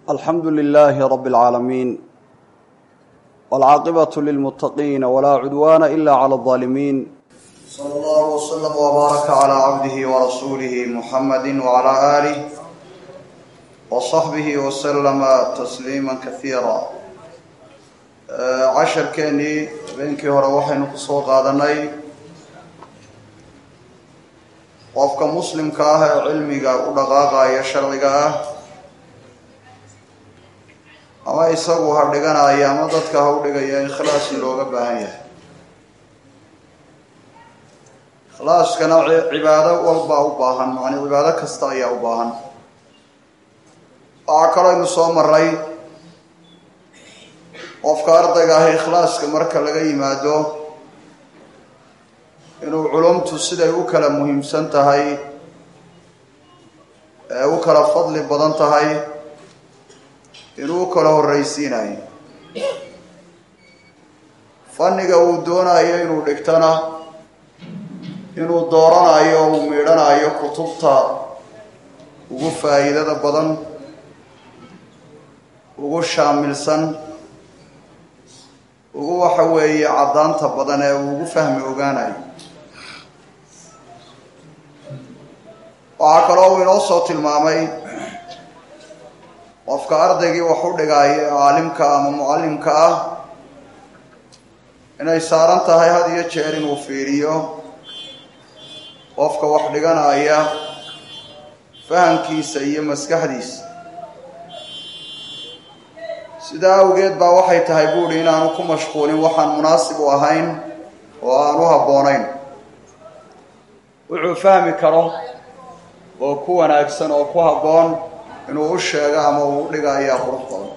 alxamdu lilaahi rabi اlcaalamiin wاlcaaqibatu lilmuttaqiina walaa cudwaana ila clى اlظaalimiin sala allahu wslm wbaaraka calaa cabdihi warasuulihi muxamadi wcalaa aalih wasaxbihi waslama tasliima kasiira casharkeennii habeenkii hore waxaynu ku soo qaadanay qofka muslimka ah ee cilmiga u dhaqaaqaya sharciga ah ama isagu ha dhiganaya ama dadka ha u dhigaya ikhlaas in looga baahan yahay ikhlaaskana cibaado walbaa u baahan macnii cibaado kasta ayaa u baahan waxaa kaloo aynu soo maray qofka ardayga ah ikhlaaska marka laga yimaado inuu culumtu siday u kala muhiimsan tahay ee u kala fadli badan tahay inuu u kala horreysiinayo fanniga uu doonayo inuu dhigtana inuu dooranayo uu miidhanayo kutubta ugu faa'iidada badan ugu shaamilsan ugu waxa weeye caddaanta badan ee uu ugu fahmi ogaanayo waxaa kaloo uu inoo soo tilmaamay qofka ardaygii wax u dhigaayo ee caalimka ama mucallimka ah inay saaran tahay had iyo jeer inuu fiiriyo qofka wax dhiganaya fahamkiisa iyo maskaxdiisa sidaa awgeed baa waxay tahay buuhi inaanu ku mashquulin waxaan munaasib u ahayn oo aan u habboonayn wuxuu fahmi karo oo ku wanaagsan oo ku habboon inuu u sheego ama uu u dhiga ayaa qurux badan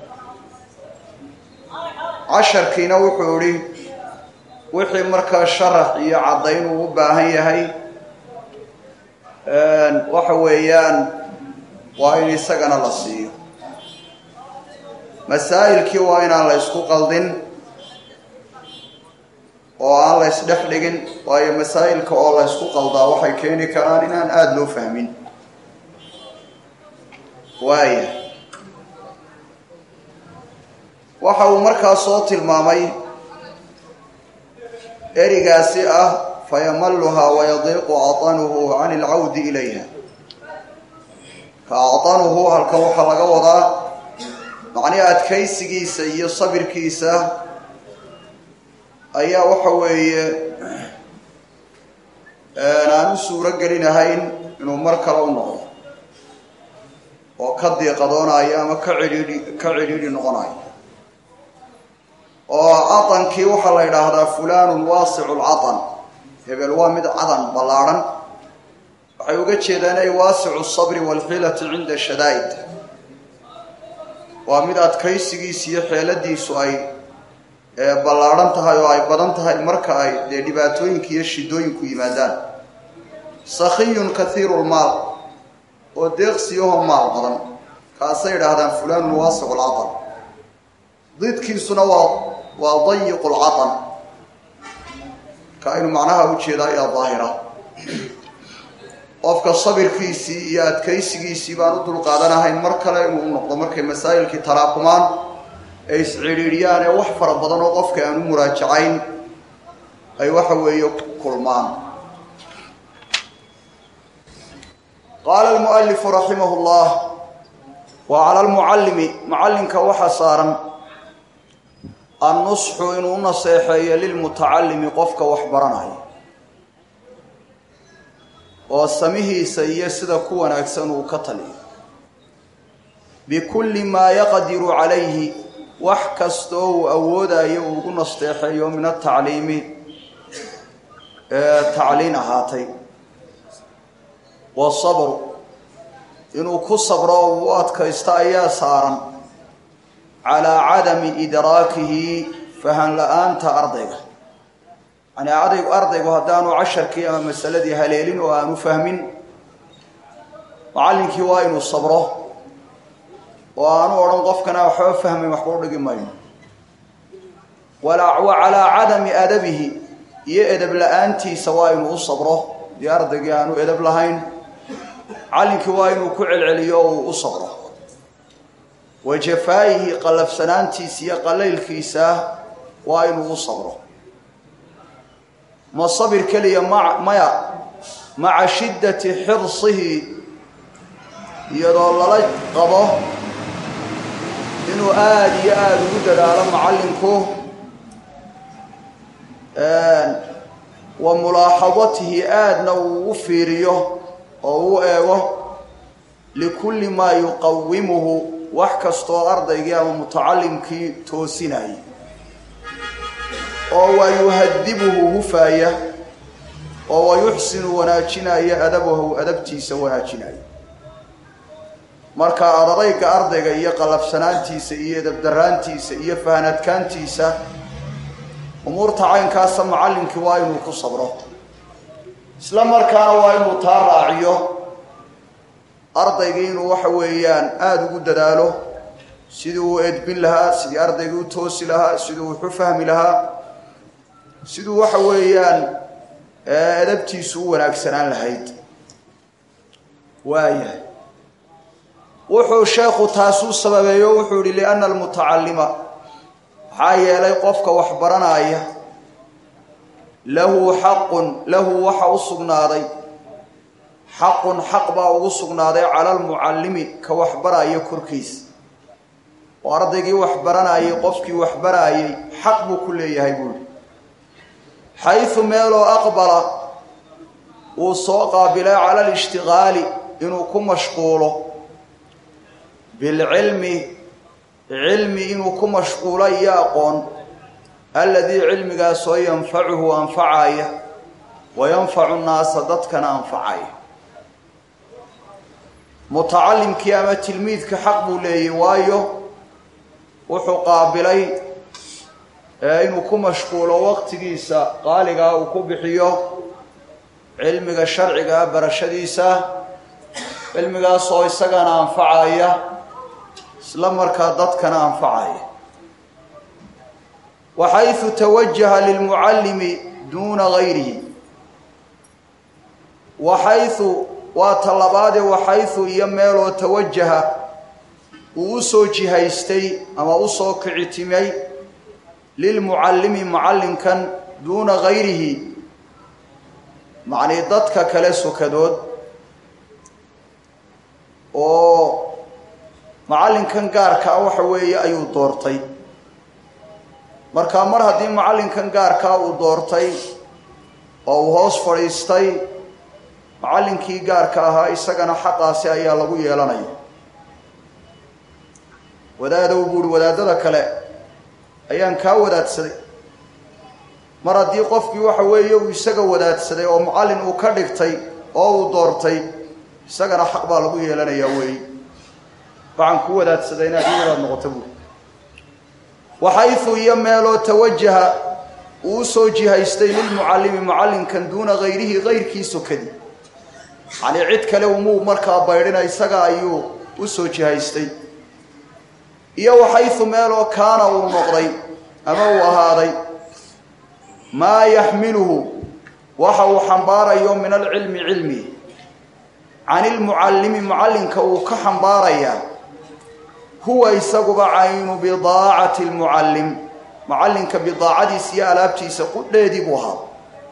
casharkiina wuxuu idhi wixii markaa sharax iyo caddayn uu u baahan yahay waxa weeyaan waa in isagana la siiyo masaa'ilkii waa inaan la ysku qaldin oo aan la ysdhex dhigin waayo masaa'ilka oo la ysku qaldaa waxay keeni karaan inaan aada loo fahmin waaya waxa uu markaa soo tilmaamay erigaasi ah fayamalluhaa wayadiiqu catanuhu can ilcawdi ilayha ka catanuhu halkan waxaa laga wadaa macnii adkaysigiisa iyo sabirkiisa ayaa waxa weeye aan u suuro gelinahayn inuu mar kale u noqdo oo ka diiqadoonayo ama ka cidhiidhi ka cidhiidhi noqonayo oo cadankii waxaa la yidhaahdaa fulanun waasicu lcadan hebel waa mid cadan ballaadhan waxay uga jeedaan ay waasicu sabri waalxiilati cinda shadaa'id waa mid adkaysigiisa iyo xeeladiisu ay ballaadhan tahay oo ay badan tahay marka ay dee dhibaatooyinka iyo shidooyinku yimaadaan sakhiyun kathiiru lmaal oo deeqsiyahoo maal badan kaasay idhaahdaan fulanun waasicu lcadan didkiisuna waa waa dayiqu lcadan ka aynu macnaha ujeedaa ayaa daahira qofka sabirkiisii iyo adkaysigiisii baan u dulqaadanahayn mar kale inuu u noqdo markay masaa'ilkii taraakumaan ay iscidhiidhiyaan ee wax fara badan oo qofka aan u muraajacayn ay waxa weeye kulmaan qaala almualifu raximah llah wa cala almucallimi mucallimka waxaa saaran annusxu inuu u naseexeeyo lilmutacallimi qofka wax baranaya oo samihiisa iyo sida ku wanaagsan uu ka taliyo bikulli maa yaqdiru calayhi wax kastoo uu awoodayo uu ugu nasteexeeyo min atacliimi ee tacliin ahaatay wasabru inuu ku sabro oo uu u adkaysto ayaa saaran calaa cadami idraakihi fahan la-aanta ardayga yani adaygu ardaygu haddaanu casharkii ama masaladii haleelin oo aanu fahmin macallinkii waa inuu sabro oo aanu odhan qofkana waxba fahmayn waxba u dhigi mayno wa calaa cadami adabihi iyo edeb la-aantiisa waa inuu u sabro dii ardaygii aanu edeb lahayn macallinkii waa inuu ku celceliyo oo uu u sabro wa jafaa'ihi qallafsanaantiisa iyo qalaylkiisa waa inuu u sabro ma sabir keliya ma maya maca shiddati xirsihi iyadoo lala qabo inuu aada iyo aada ugu dadaalo macallinku wa mulaaxadatihi aadna uu u fiiriyo oo u eego likulli maa yuqawimuhu wax kastoo ardaygii ama mutacalimkii toosinaya oo waa yuhadibuhu hufaaya oo wa yuxsinu wanaajinaya adabahu adabtiisa wanaajinaya marka adadayga ardayga iyo qalafsanaantiisa iyo edabdaraantiisa iyo fahanadkaantiisa umuurta caynkaasa macallinkii waa inuu ku sabro isla markaana waa inuu taa raaciyo ardaygii inuu waxa weeyaan aada ugu dadaalo sidii uu edbin lahaa sidii ardaygii u toosi lahaa sidii uu waxu fahmi lahaa siduu waxa weeyaan adabtiisu u wanaagsanaan lahayd waayahay wuxuu sheekhu taasuu sababeeyo wuxuu yihi lianna almutacallima maxaa yeelay qofka wax baranaya lahu xaqun lahu waxa u sugnaaday xaqun xaq baa ugu sugnaaday cala almucallimi ka waxbaraya korkiisa oo ardaygii wax baranayay qofkii wax baraayay xaq buu ku leeyahay buuhi xaysu meeloo aqbala uu soo qaabilay cala alishtiqaali inuu ku mashquulo bilcilmi cilmi inuu ku mashquulo iyo aqoon alladii cilmigaasoo yanfacuhu anfacaya wa yanfacu nnaasa dadkana anfacaya mutacalimkii ama tilmiidka xaq buu leeyay waayo wuxuu qaabilay inuu ku mashquulo waqtigiisa qaaligaa uu ku bixiyo cilmiga sharcigaa barashadiisa cilmigaasoo isagana anfacaya isla markaa dadkana anfacaya waxaysu tawajaha lilmucallimi duuna gayrihi waxaysu waa tallabaadee waxaysu iyo meeloo tawajaha uu u soo jihaystay ama u soo kicitimay lilmucallimi mucallimkan duuna gayrihi macnii dadka kale sokadood oo macallinkan gaarkaa waxa weeye ayuu doortay marka mar haddii macallinkan gaarkaa uu doortay oo uu hoos fadhiistay macallinkii gaarka ahaa isagana xaqaasi ayaa lagu yeelanaya wadaadow buuhi wadaadada kale ayaan kaa wadaadsaday mar haddii qofkii waxa weeye uu isaga wadaadsaday oo mucallin uu ka dhigtay oo uu doortay isagana xaq baa lagu yeelanayaa weey waxaan ku wadaadsaday inaad ii wadaad noqoto buuri waxaysu iyo meeloo tawajaha uu usoo jihaystay lilmucallimi mucallinkan duuna gayrihi gayrkii sokadi yacnii cid kale umuu markaa baydhina isaga ayuu u soo jihaystay iyo waxaysu meeloo kaana uu noqday ama uu ahaaday maa yaxmiluhu waxa uu xambaarayo min alcilmi cilmi can ilmucallimi mucallinka uu ka xambaarayaa huwa isaguba caynu bidaacati lmucallim mucallinka bidaacadiisa iyo alaabtiisa qudheedii buu ahaa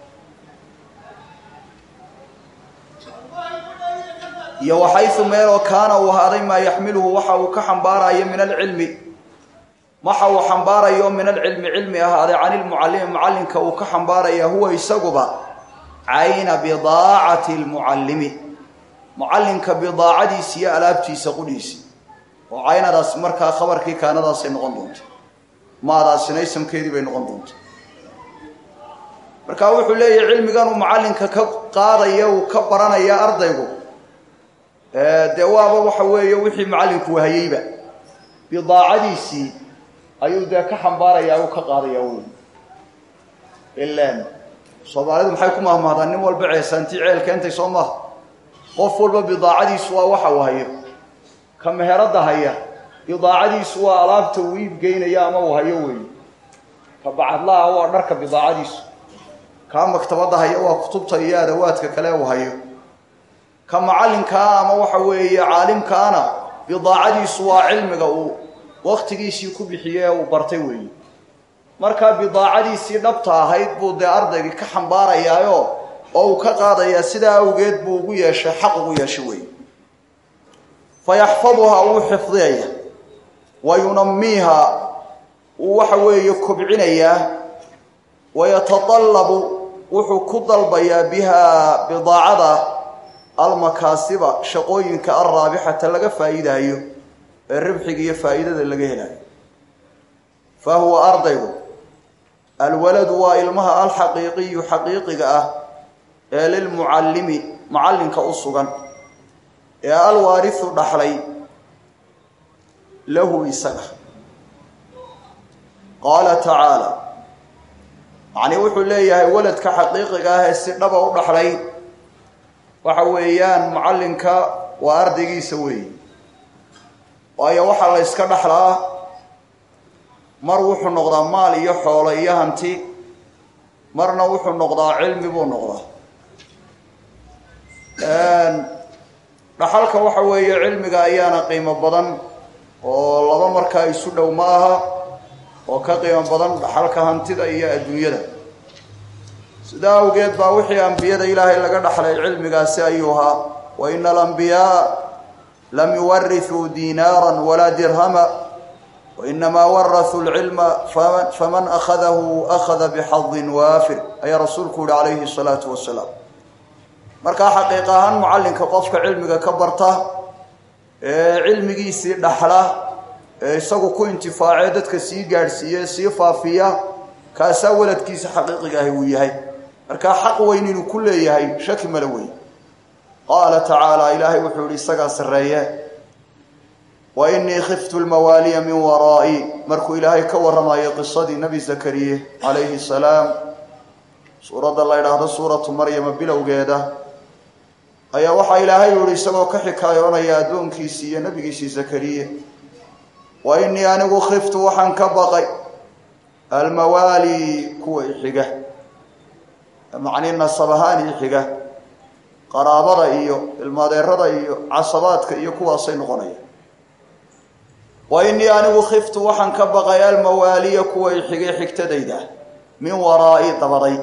iyo waxaysu meeloo kaana uu ahaaday maa yaxmiluhu waxa uu ka xambaarayo min alcilmi waxa uu xambaarayo min alcilmi cilmi ahaaday can ilmucallimi mucallinka uu ka xambaaraya huwa isaguba cayna bidaacati lmucallimi mucallinka bidaacadiisa iyo alaabtiisa qudhiisi oo caynadaas markaa khabarkii kaanadaasay noqon doonta maadaasina isamkeedii bay noqon doonta marka wuxuu leeyahay cilmigan uu mucallinka ka qaadaya uu ka baranaya ardaygu dee waaba waxa weeye wixii mucallinku wahayeyba bidaacadiisii ayuu dee ka xambaarayaa u ka qaadaya wey ilan soomaalidu maxay ku mahmahdaan nin walba ceesaantii ceel keentay soo maha qof walba bidaacadiisu waa waxa uu hayo ka meherada haya bidaacadiisu waa alaabta uu iib geynaya ama uu hayo weeye ka bacadlaha waa dharka bidaacadiisu kaa maktabadda haya waa kutubta iyo adawaadka kale uu hayo ka macallinkaa ama waxa weeye caalimkaana bidaacadiisu waa cilmiga uu wakhtigiisii ku bixiyey ee uu bartay weeye markaa bidaacadiisii dhabta ahayd buu dee ardaygii ka xambaarayaayo oo uu ka qaadayaa sidaa awgeed buu ugu yeeshay xaq ugu yeeshay weeye fa yaxfaduhaa wuu xifdiyaya wa yunamiiha wuu waxa weeye kobcinayaa wayatadallabu wuxuu ku dalbayaa bihaa bidaacada almakaasiba shaqooyinka alraabixata laga faa'iidaayo ee ribxiga iyo faa'iidada laga helayo fa huwa ardaygu alwaladu waa ilmaha alxaqiiqiyu xaqiiqiga ah ee lilmucallimi mucallinka u sugan ee alwaarisu dhaxlay lahu isaga qaala tacaala macnii wuxuu leeyahay waladka xaqiiqiga ah ee si dhaba u dhaxlay waxa weeyaan mucallinka waa ardaygiisa weeye waayo waxaa la yska dhaxlaa mar wuxuu noqdaa maal iyo xoolo iyo hanti marna wuxuu noqdaa cilmi buu noqdaa dhaxalka waxa weeye cilmiga ayaana qiimo badan oo laba markaa isu dhow ma aha oo ka qiimo badan dhaxalka hantida iyo adduunyada sidaa awgeed baa wixii ambiyada ilaahay laga dhaxlay cilmigaasi ayuu ahaa wa ina alambiyaa lam yuwarithuu diinaaran walaa dirhama wainamaa warahuu lcilma faman akhadahu akhada bixadin waafir ayaa rasuulku yihi calayhi salaatu wasalaam markaa xaqiiq ahaan mucallinka qofka cilmiga ka barta ee cilmigiisii dhaxla ee isagu ku intifaacee dadka sii gaadhsiiye sii faafiya kaasaa waladkiisa xaqiiqiga ahi uu yahay markaa xaq weyn inuu ku leeyahay shaki mala weyn qaala tacaala ilaahay wuxuu yihi isagaa sarreeye wa inii khiftu lmawaaliya min waraa'i markuu ilaahay ka warramayo qisadii nebi zakariye calayhi salaam suuradda la ydhaahdo suuratu maryama bilowgeeda ayaa waxaa ilaahay yihi isagoo ka xikaayoonaya addoonkiisii iyo nebigiisii zakariye wa inii anigu khiftu waxaan ka baqay almawaali kuwa ixiga macnii nasab ahaan ixiga qaraabada iyo ilmaadeerada iyo casabaadka iyo kuwaasay noqonaya wa inii anigu khiftu waxaan ka baqay almawaaliya kuwa ixigay xigtadayda min waraa'i dabaday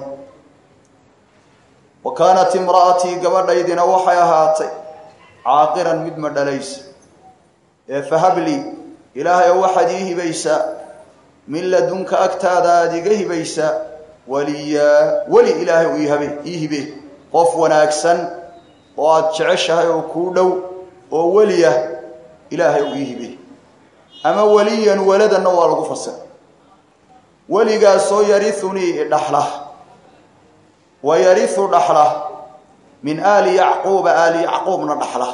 wa kaanat imra'atii gabadhaydina waxay ahaatay caaqiran mid ma dhalaysa ee fahablii ilaahay oo waxaad ii hibaysaa min ladunka agtaada aada iga hibaysaa waliyaa weli ilaahay u ihabe ii hibe qof wanaagsan oo aada jeceshahay oo kuu dhow oo weliyah ilaahay u ii hibe ama weliyan weladanna waa lagu fasira weligaasoo yariunii idhaxla wa yariu dhaxla min aali yacquuba aali yacquubna dhaxla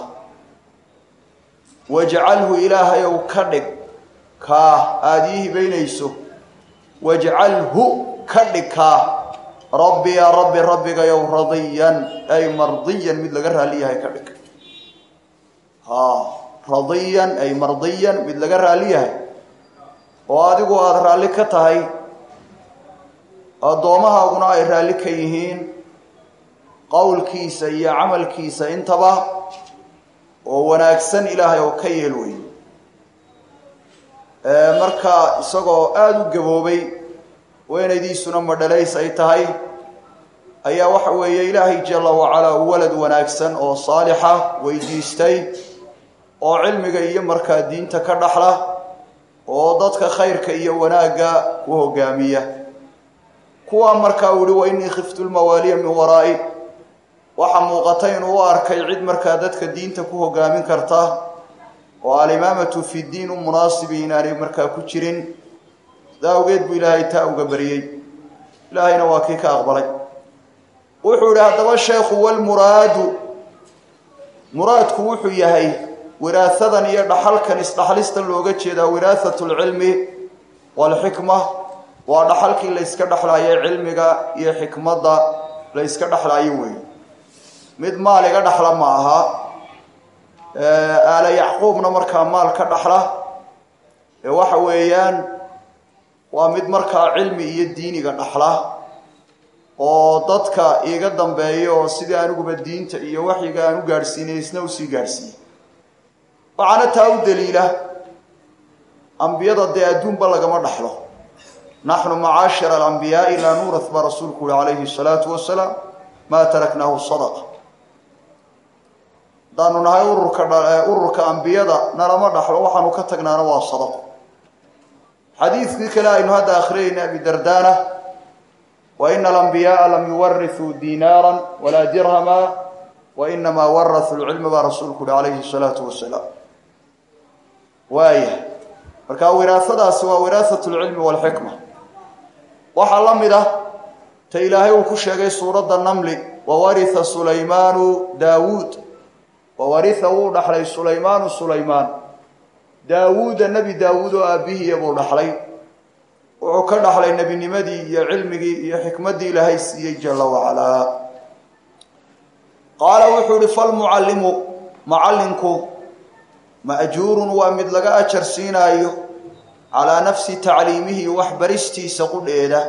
wajcalhu ilaahayow ka dhig kaa aada ii hibaynayso wajcalhu ka dhig kaa rabbi yaa rabbi rabbigayow radiyan ay mardiyan mid laga raali yahay ka dhig radiyan ay mardiyan mid laga raali yahay oo adigu aada raalli ka tahay addoomahaaguna ay raalli ka yihiin qowlkiisa iyo camalkiisa intaba oo wanaagsan ilaahay oo ka yeel wey marka isagoo aada u gaboobay weynaydiisuna madhalays ay tahay ayaa waxa weeye ilaahay jalla wacalaa walad wanaagsan oo saalixa weydiistay oo cilmiga iyo markaa diinta ka dhaxla oo dadka khayrka iyo wanaagga ku hogaamiya kuwaa markaa uu yihi wa inii khiftu lmawaaliya min waraa'i waxaa muuqata inuu u arkay cid markaa dadka diinta ku hogaamin karta oo alimaamatu fi diin u munaasibi inaanay markaa ku jirin sidaa awgeed buu ilaahay taa uga bariyey ilaahayna waa kii ka aqbalay wuxuu yihi haddaba sheekhu walmuraadu muraadku wuxuu yahay wiraahadan iyo dhaxalkan isdhaxlistan looga jeedaa wiraahat lcilmi waalxikma waa dhaxalkii la yska dhexlaayo cilmiga iyo xikmadda la yska dhexlaayo weey mid maal iga dhaxla ma aha aala yacquubna markaa maal ka dhaxla ee waxa weeyaan waa mid markaa cilmi iyo diiniga dhaxla oo dadka iiga dambeeya oo sidii aniguba diinta iyo waxyiga aan u gaadhsiinay isna usii gaadhsiiyey waxaana taa u daliila ambiyada dee adduunba lagama dhaxlo naxnu macaashira alambiyaai laa nuurath baa rasuulku uhi calayhi salaatu wasalaam maa taraknaahu sadaqa haddaanu nahay ururka ururka ambiyada nalama dhaxlo waxaanu ka tagnaana waa sadaqo xadiidkii kale aynu hadda akhriyayna abi dardaana wa ina alambiyaaa lam yuwarithuu diinaara walaa dirhama wa inamaa warathuu lcilma baa rasuulku uhi calayhi salaatu wasalaam waaya marka wiraasadaasi waa wiraasat lcilmi walxikma waxaa la mid ah ta ilaahay uu ku sheegay suuradda namli wawaritha sulaymaanu daawuud wawaritha wuu dhaxlay sulaymaanu sulaymaan daawuuda nebi daawuud oo aabbihiiya buu dhaxlay wuxuu ka dhaxlay nebinimadii iyo cilmigii iyo xikmaddii ilaahay siiyey jala wacalaa qaala wuxuu ihi falmucallimu macallinku ma'juurun waa mid laga ajar siinaayo calaa nafsi tacliimihi wax baristiisa qudheeda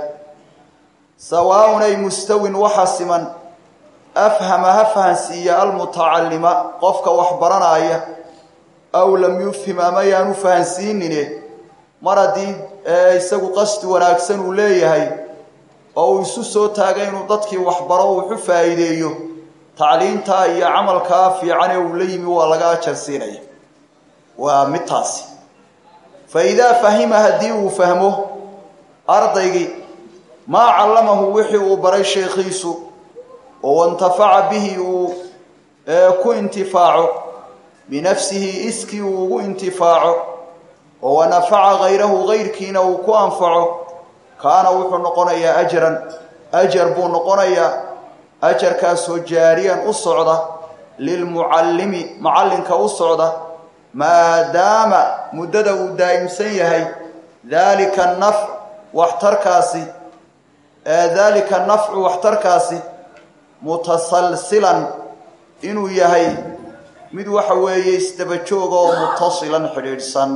sawaaun ay mustawin waxa siman afhama ha fahansiiya almutacallima qofka wax baranaaya aw lam yufhim ama yaanu fahansiinine mar haddii isagu qasdi wanaagsan uu leeyahay oo uu isu soo taagay inuu dadkii waxbaro wuxu faa'iideeyo tacliintaa iyo camalkaa fiican ee uu la yimi waa laga ajar siinaya waa mid taasi fa idaa fahima haddii uu fahmo ardaygii maa callamahu wixii uu baray sheekhiisu oo intafaca bihi uu ku intifaaco binafsihi iskii uu ugu intifaaco oo wanafaca hayrahu hayrkiina uu ku anfaco kaana wuxuu noqonayaa ajran ajar buu noqonayaa ajarkaasoo jaariyan u socda lilmucallimi macallinka u socda maadaama muddada uu daa'imsan yahay daalika nafc waxtarkaasi daalika nafcu waxtarkaasi mutasalsilan inuu yahay mid waxa weeye isdaba jooga oo mutasilan xidhiidhsan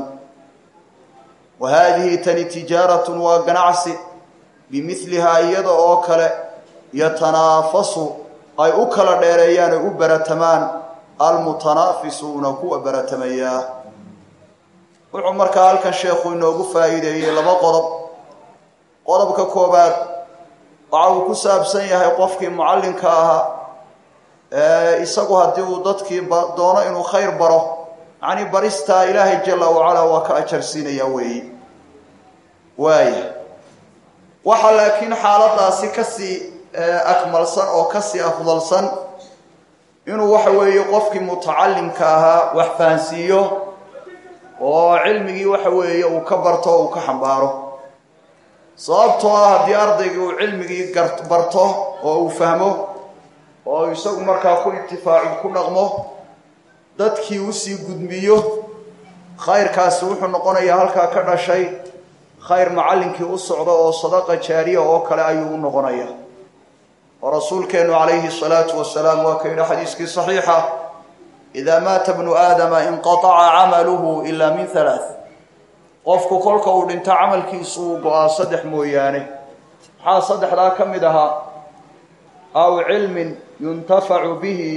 wa haadihi tani tijaaratun waa ganacsi bimidlihaa iyada oo kale yatanaafasu ay u kala dheereeyaan ay u baratamaan almutanaafisuuna kuwa baratamayaa wuxuu markaa halkan sheekhu inoogu faa'iideeyey laba qodob qodobka koobaad waxa uu ku saabsan yahay qofkii mucallinka ahaa isagu haddii uu dadkii doono inuu khayr baro yacnii baristaa ilaahay jalla wacalaa waa ka ajarsiinaya weeyi waaya waxaa laakiin xaaladaasi kasii akmalsan oo kasii afdalsan inuu waxa weeye qofkii mutacallimka ahaa wax fahansiiyo oo cilmigii waxa weeye uu ka barto o uu ka xambaaro sababtoo ah haddii ardaygii uu cilmigii barto oo uu fahmo oo isagu markaa ku intifaacu ku dhaqmo dadkii usii gudmiyo khayrkaasi wuxuu noqonayaa halkaa ka dhashay khayr macallinkii u socda oo sadaqa jaariya oo kale ayuu u noqonayaa oo rasuulkeennu calayhi salaatu wasalaam waa ka yidhi xadiiskii saxiixa idaa maata bnu aadama inqataca camaluhu ilaa min halaath qofku kolka uu dhinto camalkiisu uu go-aa saddex mooyaane maxaa saddexdaa ka mid ahaa aw cilmin yuntafacu bihi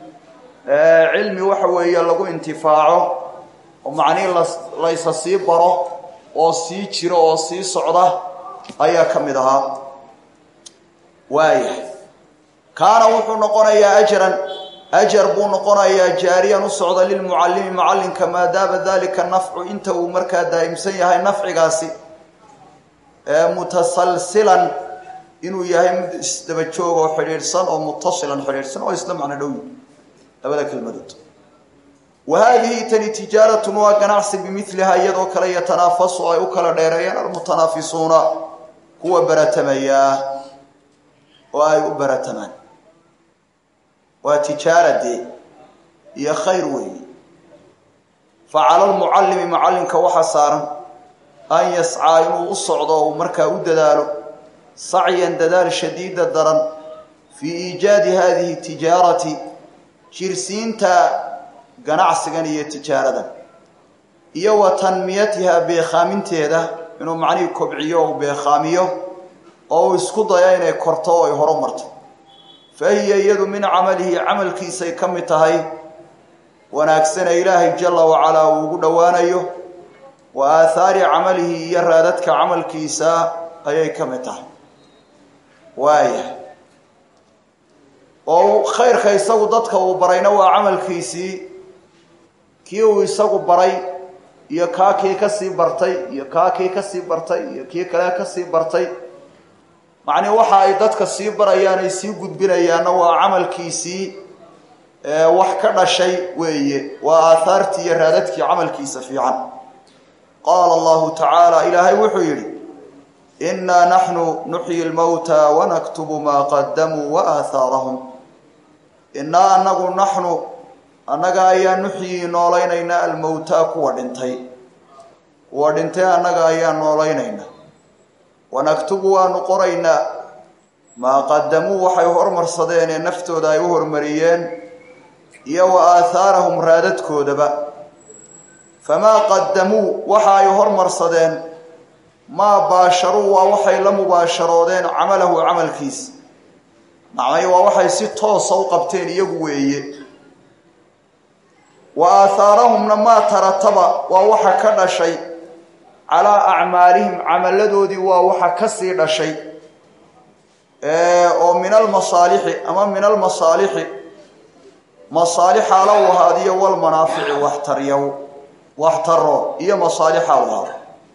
cilmi waxa weeye lagu intifaaco oo macnihii laysa sii baro oo sii jiro oo sii socda ayaa ka mid ahaa waayahay kaana wuxuu noqonayaa ajran ajar buu noqonayaa jaariyan u socda lilmucallimi macallinka maadaama dalika nafcu inta uu markaa daa'imsan yahay nafcigaasi mutasalsilan inuu yahay mid isdaba joog oo xidhiidhsan oo mutasilan xidhiidhsan oo isla macno dhow labada kelmadood wa haadihi tani tijaaratun waa ganacsi bimilihaa iyadoo kale yatanaafasu ay u kala dheereeyaan almutanaafisuuna kuwa baratamayaa oo ay u baratamaan waa tijaaradee iyo khayr weeye fa cala lmucallimi macallinka waxaa saaran an yascaa inuu u socdo oo uu markaa u dadaalo sacyan dadaal shadiida daran fii iijaadi haadihi tijaarati jirsiinta ganacsigan iyo tijaaradan iyo wa tanmiyatiha beekhaaminteeda inuu macnihii kobciyo o u beekhaamiyo oo uu isku dayo inay korto oo ay horo marto fa hiya iyadu min camalihi camalkiisay ka mid tahay wanaagsane ilaahay jalla wacalaa uu ugu dhowaanayo wa aathaari camalihi iyo raadadka camalkiisa ayay ka mid tahay waaya oo khayrka isagu dadka uu barayna waa camalkiisii kii uu isagu baray iyo kaa kii kasii bartay iyo kaa kii kasii bartay iyo kii kale kasii bartay macnii waxa ay dadka sii barayaan ay sii gudbinayaanna waa camalkiisii wax ka dhashay weeye waa aathaartii iyo raadadkii camalkiisa fiican qaala allahu tacaala ilaahay wuxuu yidhi innaa naxnu nuxyi lmowta wanaktubu maa qadamuu wa aathaarahum innaa anagu naxnu annaga ayaa nuxyii noolaynaynaa almowtaa kuwa dhintay kuwa dhintay annaga ayaa noolaynayna wanaktubu waanu qoraynaa maa qadamuu waxay hormarsadeen ee naftooda ay u hormariyeen iyo wa aathaarahum raadadkoodaba famaa qadamuu waxa ay hormarsadeen maa baasharuu waa waxay la mubaasharoodeen camalahu camalkiisa macnay waa waxay si toosa u qabteen iyagu weeye wa aathaarahumna maa tarataba waa waxa ka dhashay calaa acmaalihim camalladoodii waa waxa kasii dhashay oo min almasaalixi ama min almasaalixi masaalixaala u ahaadiyo walmanaafici waxtaryaw waxtaro iyo masaalixaa u ahaaday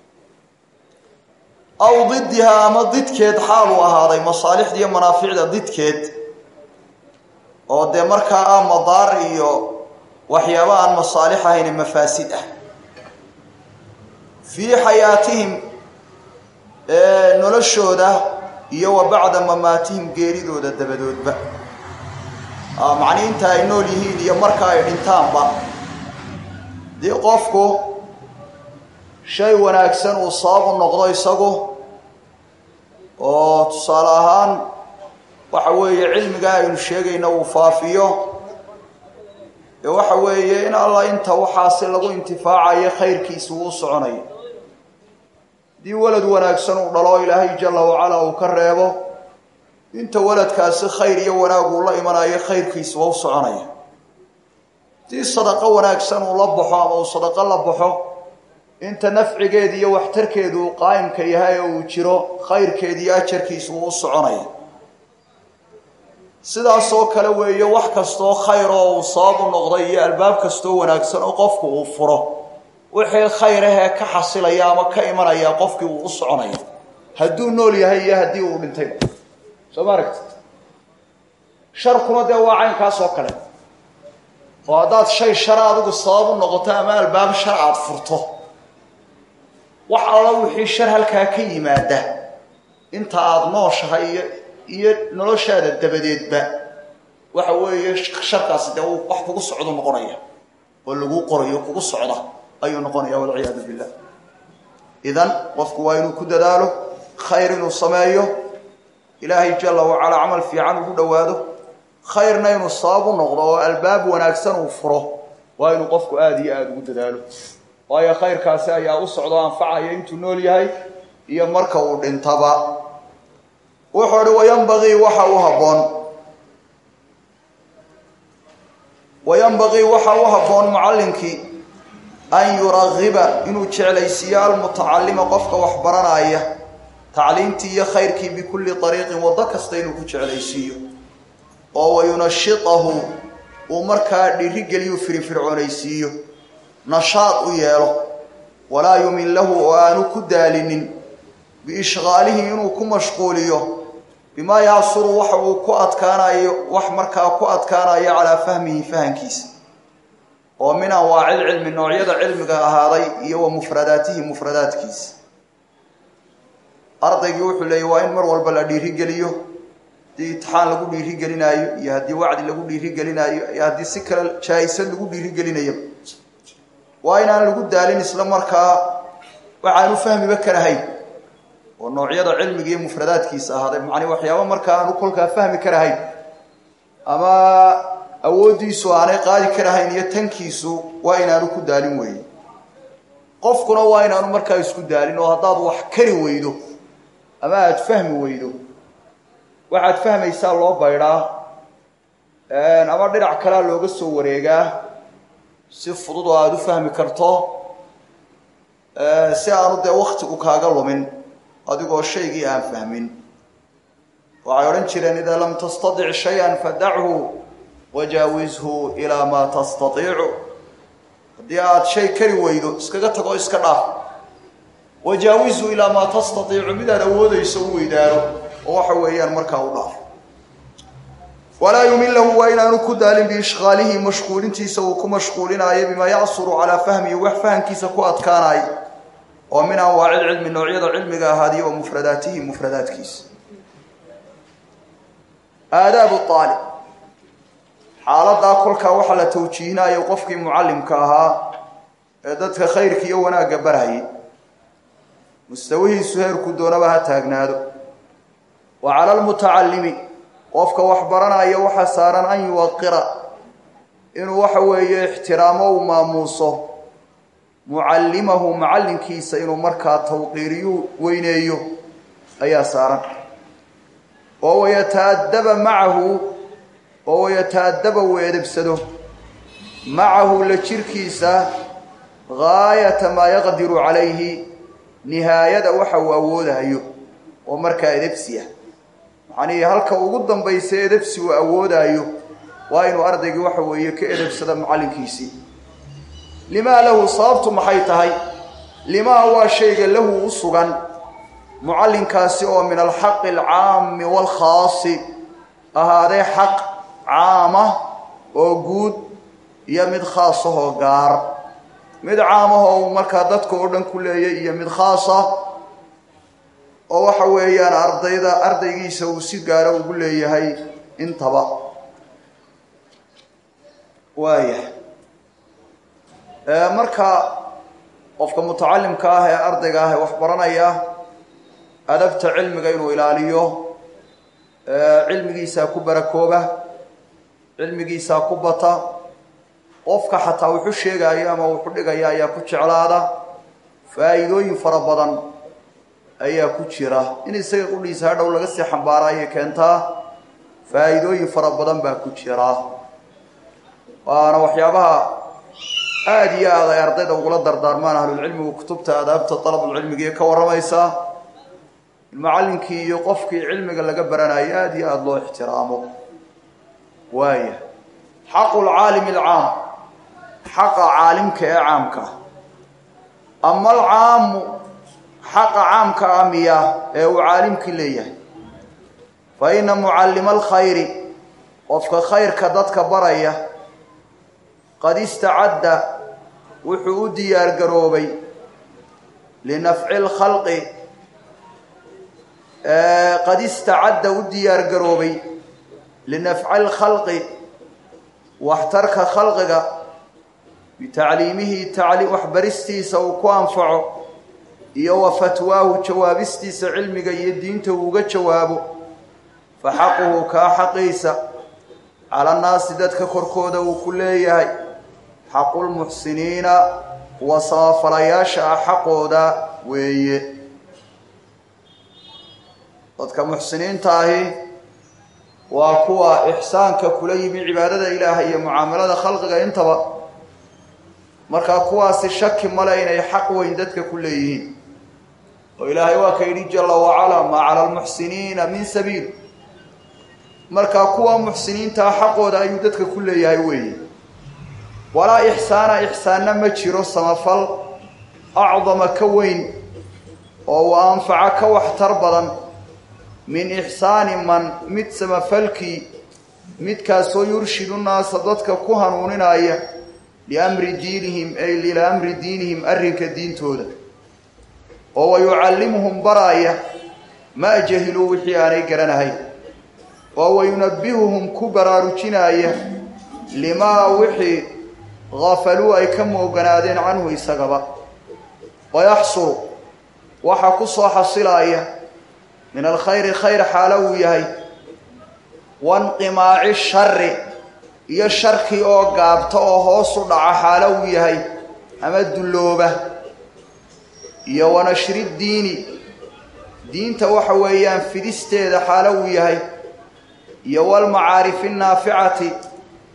aw didihaa ama didkeed xaal u ahaaday masaalixda iyo manaaficda didkeed oo dee markaa ah madaar iyo waxyaaba aan masaalix ahayn mafaasid ah fii xayaatihim noloshooda iyo wa bacda mamaatihim geeridooda dabadoodba macnii inta ay nool yihiin iyo marka ay dhintaanba dii qofku shay wanaagsan uu sabab u noqdo isagu oo tusaale ahaan waxa weeye cilmigaa aynu sheegayna uu faafiyo ee waxa weeye in alla inta waxaasi lagu intifaacayo khayrkiisa uu soconayo haddii walad wanaagsan uu dhalo ilaahay jalla wacala uu ka reebo inta waladkaasi khayr iyo wanaag uu la imanayo khayrkiisa waa u soconaya haddii sadaqo wanaagsan uu la baxo ama uu sadaqo la baxo inta nafcigeeda iyo waxtarkeedu uu qaa'imka yahay oo uu jiro khayrkeeda iyo ajarkiisa wuu u soconaya sidaasoo kale weeye wax kastoo khayr oo uu sabab u noqday iyo albaab kastoo wanaagsan oo qofku uu furo wixii khayr ahee ka xasilaya ama ka imanaya qofkii uu u soconaya hadduu nool yahay iyo haddii uu dhintayba soo ma aragtid sharkuna dee waa caynkaas oo kale oo haddaad shay shara adigu sabab u noqoto ama albaab shar aada furto wax alla wixii shar halkaa ka yimaada inta aada nooshahay iyo iyo noloshaada dabadeedba waxa weeye sharkaasi dee uu wax kugu socdo noqonaya oo laguu qorayo kugu socda ayuu noqonaya walciyaadu billah idan qofku waa inuu ku dadaalo khayr inuu sameeyo ilaahay jalla wacalaa camal fiican ugu dhowaado khayrna inuu sabab u noqdo oo albaab wanaagsan uu furo waa inuu qofku aada iyo aada ugu dadaalo waayo khayrkaasi ayaa u socdo anfacaya intuu nool yahay iyo marka uu dhintaba wuxuu uhi wayanbagii waxa u habboon wayanbagii waxa u habboon mucallinkii an yuragiba inuu jeclaysiiyo almutacalima qofka wax baranaya tacliimtii iyo khayrkii bikulli ariiqin waddo kasta inuu ku jeclaysiiyo oo wayunashitahu uu markaa dhiirigeliyu firifircoonaysiiyo nashaad u yeelo walaa yumin lahu oo aanu ku daalinin biishqaalihi inuu ku mashquuliyo bimaa yacsuru waxa uu ku adkaanayo wax markaa ku adkaanayo calaa fahmihi fahankiisa oo min anwaaci lcilmi noocyada cilmiga ahaaday iyo wa mufradaatihi mufradaadkiisa ardaygii wuxuu leeyay waa in mar walba la dhiirigeliyo haddii itixaan lagu dhiirigelinaayo iyo haddii wacdi lagu dhiirigelinaayo iyo haddii si kale jaa-isad lagu dhiirigelinayo waa inaan lagu daalin isla markaa waxaanu fahmiba karahayn oo noocyada cilmiga iyo mufradaadkiisa ahaaday macnii waxyaaba markaa aanu kolkaa fahmi karahayn ama awooddiisu aanay qaadi karahayn iyo tankiisu waa inaanu ku daalin weeye qofkuna waa inaanu markaa isku daalin oo haddaad wax kari weydo ama aada fahmi weydo waxaad fahmaysaa loo baydhaa ama dhinac kalea looga soo wareegaa si fudud oo aada u fahmi karto si aanu dee waktigu kaaga lumin adigoo shaygii aan fahmin waxay odhan jireen idaa lam tastadic shay-an fadachu wajaawizhu ilaa maa tastaiicu haddii aada shay kari weydo iskaga tago iska dhaaf wajaawizhu ilaa maa tastaiicu midaad awoodayso u weydaano oo waxa weeyaan markaa u dhaaf walaa yumilahu waa inaanu ku daalin biishqaalihi mashquulintiisa uu ku mashquulinaayo bimaa yacsuru calaa fahmihi wax fahamkiisa ku adkaanayo oo min anwaaci lcilmi noocyada cilmiga ahaadiyo wa mufradaatihi mufradaadkiisa aadaabu aalib xaaladaa kolkaa waxaa la tawjiihinayo qofkii mucallimka ahaa ee dadka khayrka iyo wanaagga barhayay mustawihiisu heerku doonaba ha taagnaado wa cala almutacallimi qofka wax baranaya waxaa saaran an yuwaqira inuu waxa weeye ixtiraamo uu maamuuso mucallimahu macallinkiisa inuu markaa tawqiiriyu weyneeyo ayaa saaran oo wayataadaba macahu oo wayataadaba uu edebsado macahu la jirkiisa gaayata maa yaqdiru calayhi nihaayada waxa uu awoodayo oo markaa edebsiya macnihii halka ugu dambaysa edebsi uu awoodaayo waa inuu ardaygii waxa weeye ka edebsada macallinkiisii limaa lahu sababtu maxay tahay limaa waa shayga lahu u sugan mucallinkaasi oo min alxaqi alcaami waalkhaasi ahaadee xaq caama oo guud iyo mid khaasahoo gaar mid caamahoo uu markaa dadka oo dhan ku leeyay iyo mid khaasa oo waxa weeyaan ardayda ardaygiisa uu si gaaro ugu leeyahay intaba waaya marka qofka mutacalimka ah ee ardayga ah ee wax baranaya adabta cilmiga inuu ilaaliyo cilmigiisaa ku barakooba cilmigiisaa ku bata qofka xataa wuxu sheegaayo ama wuxu dhigaya ayaa ku jeclaada faa'iidooyin fara badan ayaa ku jira in isaga qudhiisa hadhow laga sii xambaara ayay keentaa faa'iidooyin fara badan baa ku jira waana waxyaabaha aada iyo aad ay ardayda ugula dardaarmaan ahlulcilmigu kutubta adaabta dalabulcilmigiiyo ka warramaysaa macallinkii iyo qofkii cilmiga laga baranayo aada iyo aada loo ixtiraamo waaya xaqu lcaalimi alcaam xaqa caalimka ee caamka ama alcaamu xaqa caamka ah miya ee uu caalimkii leeyahay fa ina mucallima alkhayri qofka khayrka dadka baraya qad istacadda wuxuu u diyaar garoobay linafci lkhalqi qad istacadda u diyaar garoobay linafci lkhalqi waxtarka khalqiga bitacliimihi waxbaristiisa uu ku anfaco iyo wa fatwaahu jawaabistiisa cilmiga iyo diinta uu uga jawaabo fa xaquhu kaa xaqiisa cala nnaasi dadka korkooda uu ku leeyahay xaqulmuxsiniina kuwa samafalayaasha ah xaqooda weeye dadka muxsiniinta ahi waa kuwa ixsaanka kula yimi cibaadada ilaahay iyo mucaamalada khalqiga intaba markaa kuwaasi shaki male inay xaq weyn dadka ku leeyihiin oo ilaahay waa ka yidhi jalla wacalaa maa cala almuxsiniina min sabiil markaa kuwa muxsiniintaa xaqooda ayuu dadka ku leeyahay weeye walaa ixsaana ixsaanna ma jiro samafal acdama ka weyn oo uu anfaca ka waxtar badan min ixsaani man mid samafalkii midkaasoo yurshidu naasa dadka ku hanuuninaya liamri diinihim ay ilaa amri diinihim arrinka diintooda oo wa yucallimuhum baraaya maa jahiluu wixii aanay garanahayn oo wa yunabbihuhum ku baraarujinaaya limaa wixii gafaluu ay ka mooganaadeen canhu isagaba wayaxsulu waxaa ku soo xasilaaya min alkhayri khayr xaalo uu yahay wanqimaaci shari iyo sharkii oo gaabta oo hoos u dhaca xaalo uu yahay ama dullooba iyo wanashri diini diinta waxa weeyaan fidisteeda xaalo uu yahay iyo walmacaarifi naaficati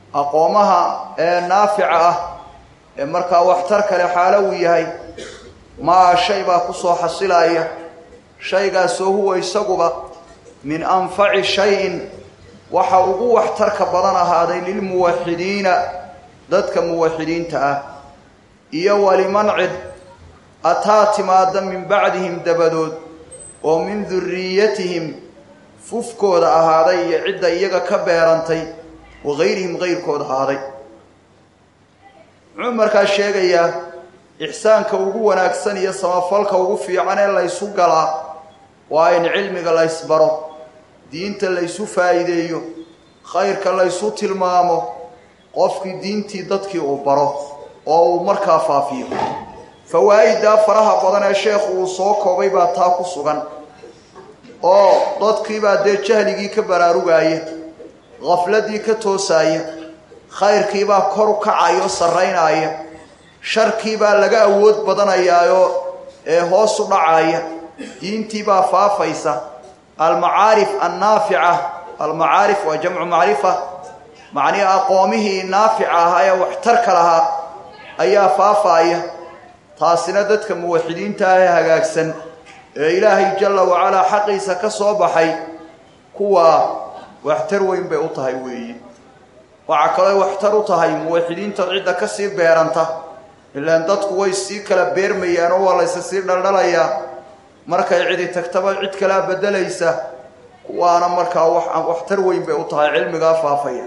aqoomaha ee naafica ah ee markaa waxtar kale xaalo uu yahay maa shay baa ku soo xasilaya shaygaasoo huwa isaguba min anfaci shayin waxa ugu waxtarka badan ahaaday lilmuwaxidiina dadka muwaxidiinta ah iyo waliman cid ataa timaada min bacdihim dabadood oo min duriyatihim fufkooda ahaaday iyo cidda iyaga ka beerantay wa gayrihim gayrkooda ahaaday muxuu markaa sheegayaa ixsaanka ugu wanaagsan iyo samafalka ugu fiican ee laysu galaa waa in cilmiga laysbaro diinta laysu faa'iideeyo khayrka laysu tilmaamo qofkii diintii dadkii uu baro oo uu markaa faafiyo fawaa'iddaa faraha badan ee sheekhu uu soo koobay baa taa ku sugan oo dadkiibaa dee jahligii ka baraarugaaya khafladii ka toosaaya khayrkiibaa kor u kacaya oo sarraynaaya sharkiibaa laga awood badanayaayoo ee hoos u dhacaya diintiibaa faafaysa almacaarif annaafica almacaarif waa jamcu macrifa macnihi aqoomihii naafica ahaa ee waxtarka lahaa ayaa faafaaya taasina dadka muwaxidiinta ah ee hagaagsan ee ilaahay jalla wacalaa xaqiisa ka soo baxay kuwaa waxtar weyn bay u tahay weeye waxaa kaloo waxtar u tahay muwaxidiinta cidda ka sii beeranta ilaan dadku way sii kala beermayaan oo waa laysa sii dhaldhalayaa markay cidi tagtaba cid kalaa beddelaysa kuwaana markaa waxtar weyn bay u tahay cilmigaa faafaya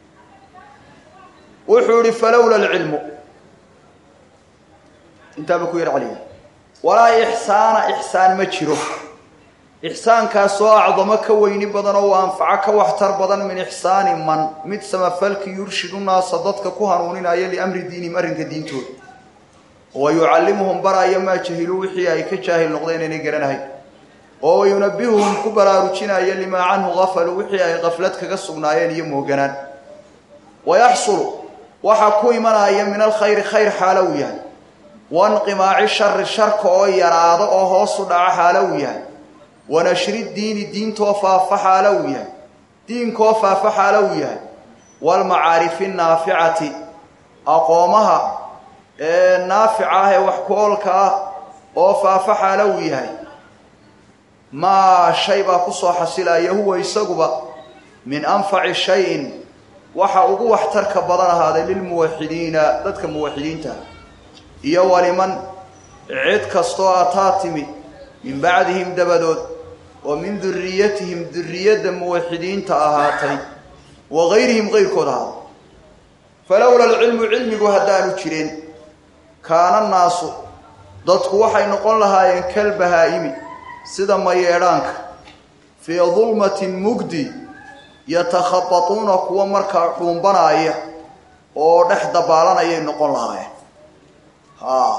wuxuu ihi falowla alcilmu intaaba ku yar celiya walaa ixsaana ixsaan ma jiro ixsaankaasoo acdamo ka weyni badan oo u anfaco ka waxtar badan min ixsaani man mid samafalki yurshidu naasa dadka ku hanuuninaya liamri diinihim arrinka diintooda wa yucallimuhum baraya maa jahiluu wixii ay ka jaahil noqdeen inay garanahayn oo wayunabihuhum ku baraarujinaya limaa canhu gafaluu wixii ay qaflad kaga sugnaayeen iyo mooganaan wayaxsulu waxaa ku imanaya min alkhayri khayr xaalo uu yahay wanqimaaci shari sharka oo yaraado oo hoos u dhaco xaalo uu yahay wanashri diini diintoo faafa xaalo uu yahay diinkoo faafa xaalo uu yahay waalmacaarifi naaficati aqoomaha ee naafica ah ee wax ku-oolka ah oo faafa xaalo uu yahay maa shay baa kusoo xasilaya huwa isaguba min anfaci shayin waxa ugu waxtarka badan ahaaday lilmuwaxidiina dadka muwaxidiinta iyo waliman cid kastoo ataa timi min bacdihim dabadood oo min duriyatihim duriyadda muwaxidiinta ahaatay wa gayrihim gayrkood ahaaday falowla alcilmu cilmigu haddaanu jireen kaana naasu dadku waxay noqon lahaayeen kalbahaa'imi sida mayeedhaanka fii dulmatin mugdi yatakhabatuuna kuwa markaa dhuumbanaaya oo dhex dabaalanayay noqon lahaayeen ha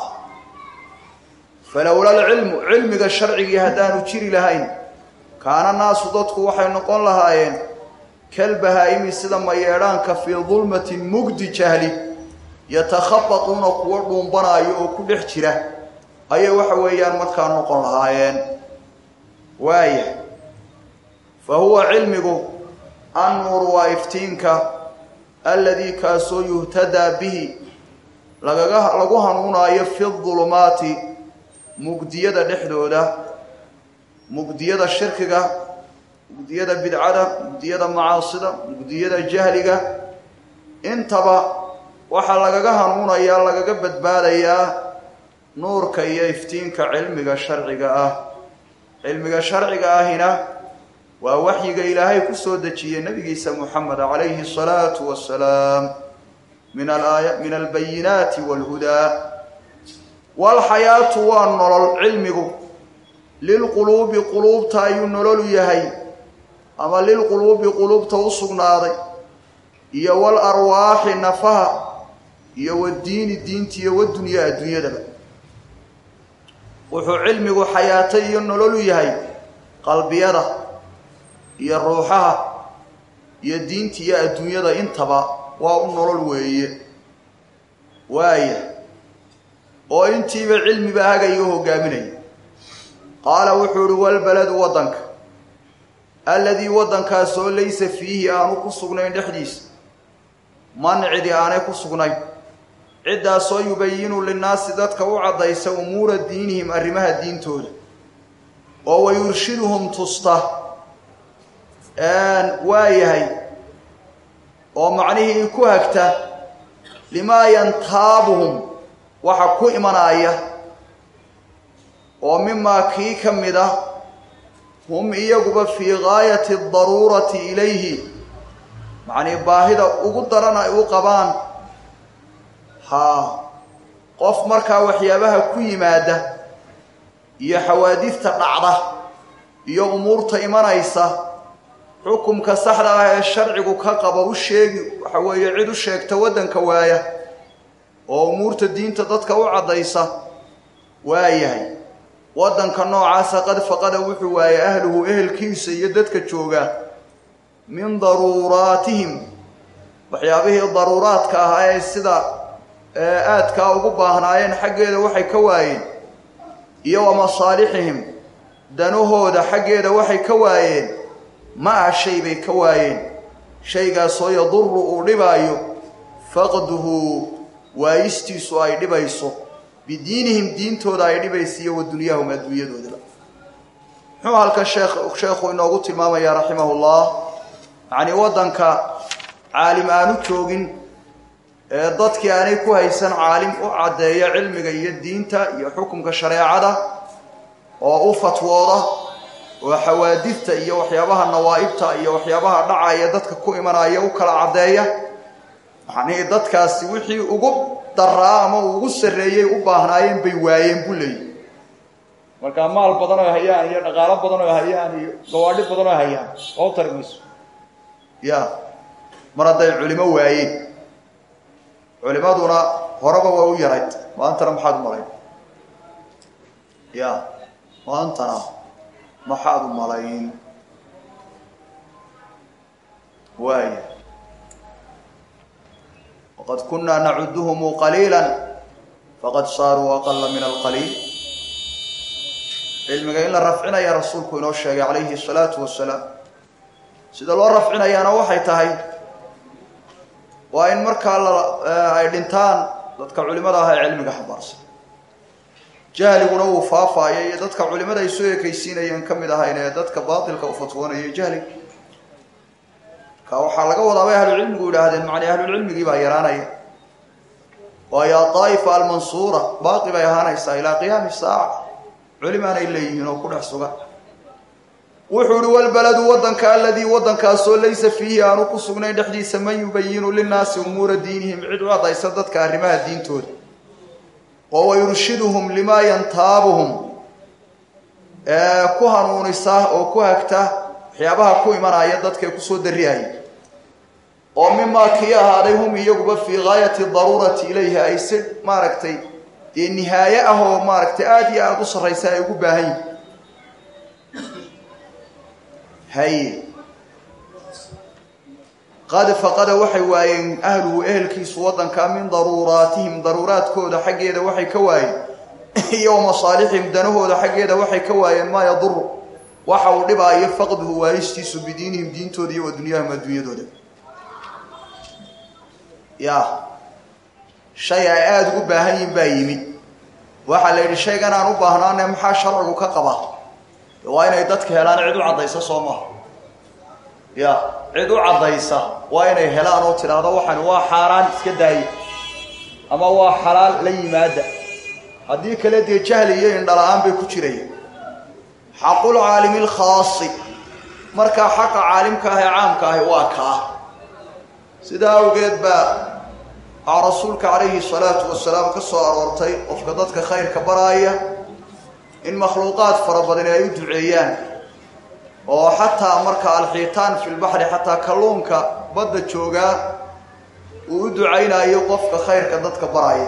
falowla alcilmu cilmiga sharcigii haddaanu jiri lahayn kaana naasu dadku waxay noqon lahaayeen kalbahaa'imi sida mayeedhaanka fii dulmatin mugdi jahli yatakhabatuuna kuwa dhuumbanaayo oo ku dhex jira ayay waxa weeyaan markaa noqon lahaayeen waaya fa huwa cilmigu annuuru waa iftiinka alladii kaasoo yuhtadaa bihi lagaga lagu hanuunaayo fi dulumaati mugdiyada dhexdooda mugdiyada shirkiga mugdiyada bidcada mugdiyada macaasida mugdiyada jahliga intaba waxaa lagaga hanuunayaa lagaga badbaadayaa nuurka iyo iftiinka cilmiga sharciga ah cilmiga sharciga ahina waa waxyiga ilaahay ku soo dejiyey nabigiisa moxamed calayhi asalaatu wassalaam min alaaya min albayinaati waalhudaa waalxayaatu waa nolol cilmigu lilquluubi quluubta ayuu nololu yahay ama lilquluubi quluubta u sugnaaday iyo wal arwaaxi nafaha iyo wadiini diinta iyo wadunyaa adduunyadaba wuxuu cilmigu xayaato iyo nololu yahay qalbiyada iyo ruuxaha iyo diinta iyo adduunyada intaba waa u nolol weeye waaya oo intiiba cilmiba hagaya o hogaaminaya qaala wuxuu ihi walbaladu waddanka alladii waddankaasoo laysa fiihi aanu ku sugnayn dhexdiisa man cidi aanay ku sugnayn ciddaasoo yubayinu linnaasi dadka u caddaysa umuura diinihim arrimaha diintooda oo wayurshiduhum tusta waa yahay oo macnihii ku hagta limaa yantaabuhum waxa ku imanaya oo mimaa kii ka mid ah hum iyaguba fii gaayati adaruurati ilayhi macnii baahida ugu daran ay u qabaan haa qof markaa waxyaabaha ku yimaada iyo xawaadidta dhacda iyo umuurta imanaysa xukumka saxda ah ee sharcigu ka qaba u sheegi waxa weeye cid u sheegta waddanka waaya oo umuurta diinta dadka u caddaysa waa yahay waddanka noocaasa qad faqada wuxuu waayey ahluhu ehelkiisa iyo dadka jooga min daruuraatihim waxyaabihii daruuraadka ahaa ee sida aadkaa ugu baahnaayeen xaggeeda waxay ka waayeen iyo wa masaalixihim danahooda xaggeeda waxay ka waayeen ma-a shay bay ka waayeen shaygaasoo yaduru uu dhibaayo faqduhu waayistiisu ay dhibayso bidiinihim diintooda ay dhibaysa iyo wa dunyaahum adduunyadoodaba muxuu halka sheekh sheekhu inoogu tilmaamayaa raximahullah yacnii waddanka caalim aanu joogin ee dadkii aanay ku haysan caalim u caddeeya cilmiga iyo diinta iyo xukumka shareecada oo u fatwooda oo xawaadidta iyo waxyaabaha nawaa'ibta iyo waxyaabaha dhacaya dadka ku imanaya u kala caddeeya macnihii dadkaasi wixii ugu daraa ama ugu sarreeyey u baahnaayeen bay waayeen buu leeyihi markaa maal badan oo hayaan iyo dhaqaalo badan oo hayaan iyo gawaadhi badan oo hayaan oo tari mayso ya mar hadday culimo waayeen culimaduna horeba waa u yarayd maantana maxaad u malayn ya maantana maxaad u malayn waaya waqad kunaa nacuduhum qaliila faqad saaruu aqala min alqaliil cilmiga in la rafcinaya rasuulku inoo sheegay calayhi salaatu wasalaam sida loo rafcinayaana waxay tahay waa in markaa ay dhintaan dadka culimada ah ee cilmiga xambaarsan jahliguna uu faafaayo iyo dadka culimada ay soo ekaysiinayeen ka mid ahayn ee dadka baatilka u fatwoonaya jahliga ka waxaa laga wadaa bay ahlucilmigu yidhaahdeen macnii ahlulcilmigii baa yaraanaya waayo adaa'ifa almansuura baaqi bay ahaanaysaa ilaa qiyaami saaca culimaanay leeyihiin oo ku dhex sugan wuxuu ihi walbaladu waddanka aladii waddankaasoo laysa fiihi aanu ku sugnayn dhexdiisa man yubayinu linnaasi umuura diinihim cid u caddaysa dadka arrimaha diintooda oo wayurshiduhum limaa yantaabuhum ku hanuunisa oo ku hagta waxyaabaha ku imanaya dadkae kusoo darriaya oo mimaa kii ahaaday hum iyaguba fii gaayati daruurati ilayhi ay si maaragtay dee nihaaye ah oo maaragtay aada iyo aada u sarraysa ay ugu baahan yihin haye qad faqada waxay waayeen ahluhu ehelkiisu waddanka min daruuraatihim daruuraadkooda xaggeeda waxay ka waayeen iyo masaalixihim danahooda xaggeeda waxay ka waayeen maa yaduru waxa uu dhibaayo faqduhu waayistiisu bidiinihim diintooda iyo wa dunyaahum adduunyadooda ya shay ay aada ugu baahan yihin baa yimid waxaa la yidhi shaygan aan u baahnaane maxaa sharcigu ka qaba waa inay dadka helaan cid u caddaysa soo maha ya cid u caddaysa waa inay helaan oo tidhaahdo waxani waa xaaraan iska daaye ama waa xalaal la yimaada haddii kale dee jahli iyo indhala-aan bay ku jiraya xaqul caalimi lkhaasi markaa xaqa caalimka ah ee caamka ahi waa kaa sidaa awgeed baa aa rasuulka calayhi salaatu wasalaam ka soo aroortay qofka dadka khayrka baraaya in makhluuqaad fara badani ay u duceeyaan oo xataa marka alxiitaan fi lbaxri xataa kalluunka badda joogaa uu u ducaynayo qofka khayrka dadka baraya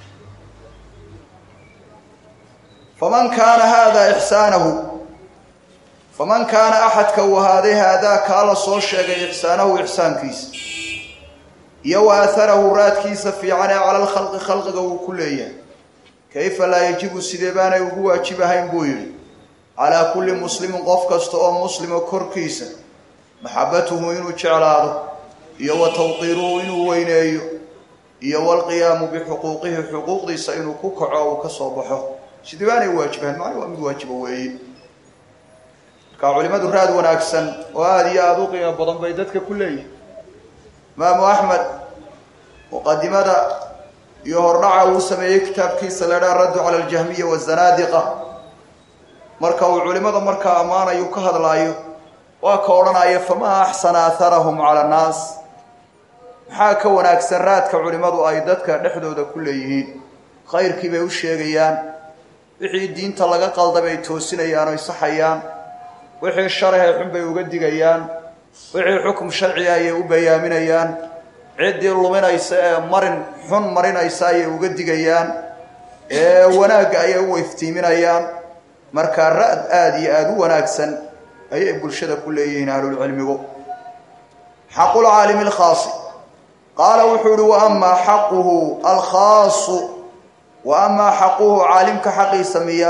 faman kaana haadaa ixsaanahu faman kaana axadka uu ahaaday haadaa kaa la soo sheegay ixsaanahu ixsaankiisa iyo wa atharahu raadkiisa fiican ee cala lkhalqi khalqiga uu ku leeyahay kayfa laa yajibu sidee baanay ugu waajib ahayn buu yidhi calaa kulli muslimin qof kasta oo muslima korkiisa maxabatuhu inuu jeclaado iyo wa tawqiiruhu inuu weyneeyo iyo walqiyaamu bixuquuqihi xuquuqdiisa inuu ku kaco uu ka soo baxo sidii baanay waajibahan macni waa mid waajiba weeye markaa culimadu raad wanaagsan oo aada iyo aada u qiimo badan bay dadka ku leeyihin imaamu axmed muqadimada iyo hordhaca uu sameeyey kitaabkiisa la dhaha raddu cala aljahmiya wazanaadiqa marka uu culimada markaa ammaanayu ka hadlaayo waa ka odhanaya famaa axsana aharahum cala annaas maxaa ka wanaagsan raadka culimmadu ay dadka dhexdooda ku leeyihiin khayrkii bay u sheegayaan wixii diinta laga qalda bay toosinayaan oy saxayaan wixii sharahee xun bay uga digayaan wixii xukum sharciga ayay u bayaaminayaan ciddii luminaysa ee marin xun marinaysa ayay uga digayaan ee wanaagga ayay u iftiiminayaan markaa ra-d aada iyo aada u wanaagsan ayay bulshada ku leeyihiin ahlulcilmigu xaqulcaalimi alkhaasi qaala wuxuu ihi wa amaa xaquhu alkhaasu wa amaa xaquhu caalimka xaqiisa miya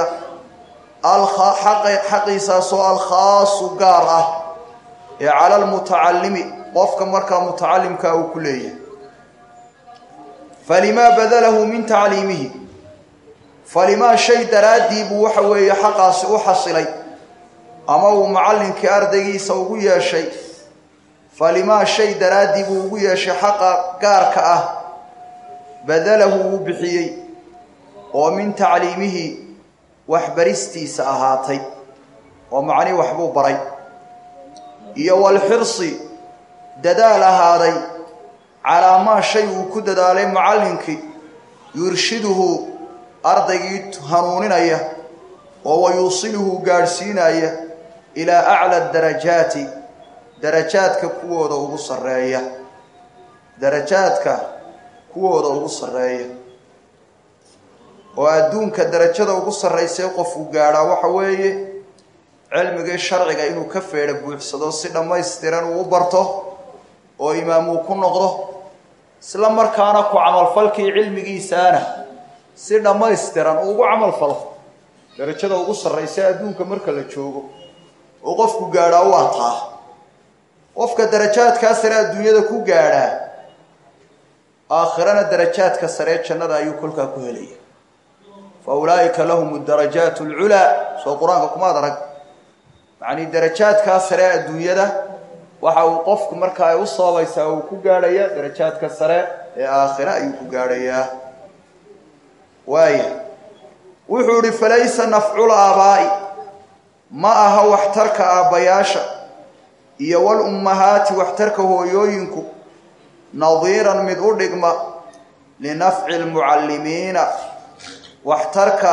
xaqiisaasoo alkhaasu gaar ah ee cala almutacalimi qofka markaa mutacalimkaa uu ku leeyahay falimaa badalahu min tacliimihi falimaa shay daraaddii buu waxa weeye xaqaasi u xasilay ama uu macallinkii ardaygiisa ugu yeeshay falimaa shay daraaddii buu ugu yeeshay xaqa gaarka ah badalahu wuu bixiyey oo min tacliimihi waxbaristiisa ahaatay oo macnii waxbuu baray iyo walxirsi dadaal ahaaday calaa maa shay uu ku dadaalay macallinkii yurshiduhu ardaygii hanuuninaya oo wayuusiluhu gaadhsiinaya ilaa acla darajaati darajaadka kuwooda ugu sarreeya darajaadka kuwooda ugu sarreeya oo adduunka darajada ugu sarraysay qofku gaadhaa waxa weeye cilmigii sharciga inuu ka feedha buuxsado si dhammaystiran uu u barto oo imaam uu ku noqdo isla markaana ku camalfalkii cilmigiisaana si dhammaystiran uu ugu camalfalo darajada ugu sarraysa adduunka marka la joogo oo qofku gaadhaa waa taa qofka darajaadkaa sare adduunyada ku gaadhaa aakhirana darajaadka saree jannada ayuu kolkaa ku helaya fa ulaa'ika lahum darajaat alculaa soo qur-aanka kumaad arag yacnii darajaadkaa sare adduunyada waxa uu qofku markaa ay u sababaysaa uu ku gaadhaya darajaadka sare ee aakhira ayuu ku gaadhayaa waaya wuxuu ihi falaysa nafcul aabaa'i ma aha waxtarka aabbayaasha iyo wal ummahaati waxtarka hooyooyinku nadiiran mid u dhigma linafci lmucallimiina waxtarka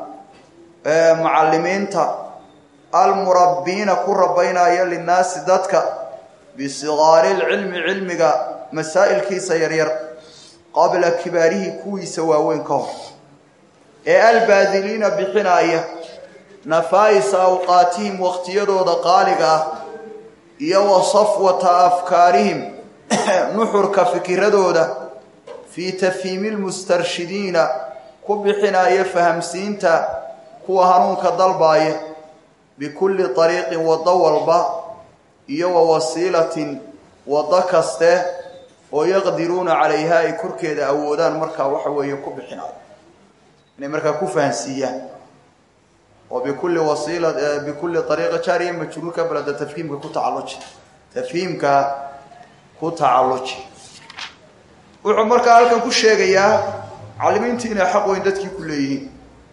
mucallimiinta almurabbiina ku rabaynaya linnaasi dadka bisigaari lcilmi cilmiga masaa'ilkiisa yaryar qabla kibaarihi kuwiisa waaweyn ka hor ee albaadiliina bixinaaya nafaa'isa awqaatihim wakhtiyadooda qaaliga ah iyo wa safwata afkaarihim nuxurka fikiradooda fii tafhiimi lmustarshidiina ku bixinaya fahamsiinta kuwa hanuunka dalbaaya bikulli ariiqin waddo walba iyo wa wasiilatin waddo kaste oo yaqdiruuna calayha ay korkeeda awoodaan markaa waxa weeye ku bixinayo inay markaa ku fahansiiyaan oo bikulli wasiila bikulli ariiqa jaariya majruurka balada tafhiimka ku tacalluji tafhiimka ku tacalluji wuxuu markaa halkan ku sheegayaa macallimiintii inay xaq weyn dadkii ku leeyihiin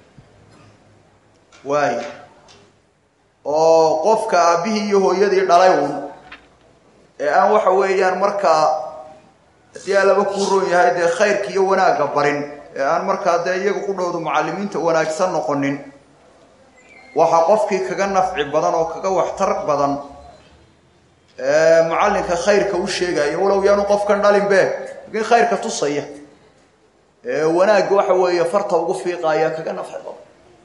waay oo qofka aabbihii iyo hooyadii dhalay uun ee aan waxa weeyaan markaa haddii aa laba kuu roon yahay dee khayrka iyo wanaagga barin ee aan markaa dee iyaga ku dhowdo mucallimiinta wanaagsan noqonin waxaa qofkii kaga nafci badan oo kaga waxtar badan mucallinka khayrka u sheegaya walow yaanu qofkan dhalinbe laakiin khayrka tusaya ee wanaagga waxa weeye farta ugu fiiqaya kaga nafci badan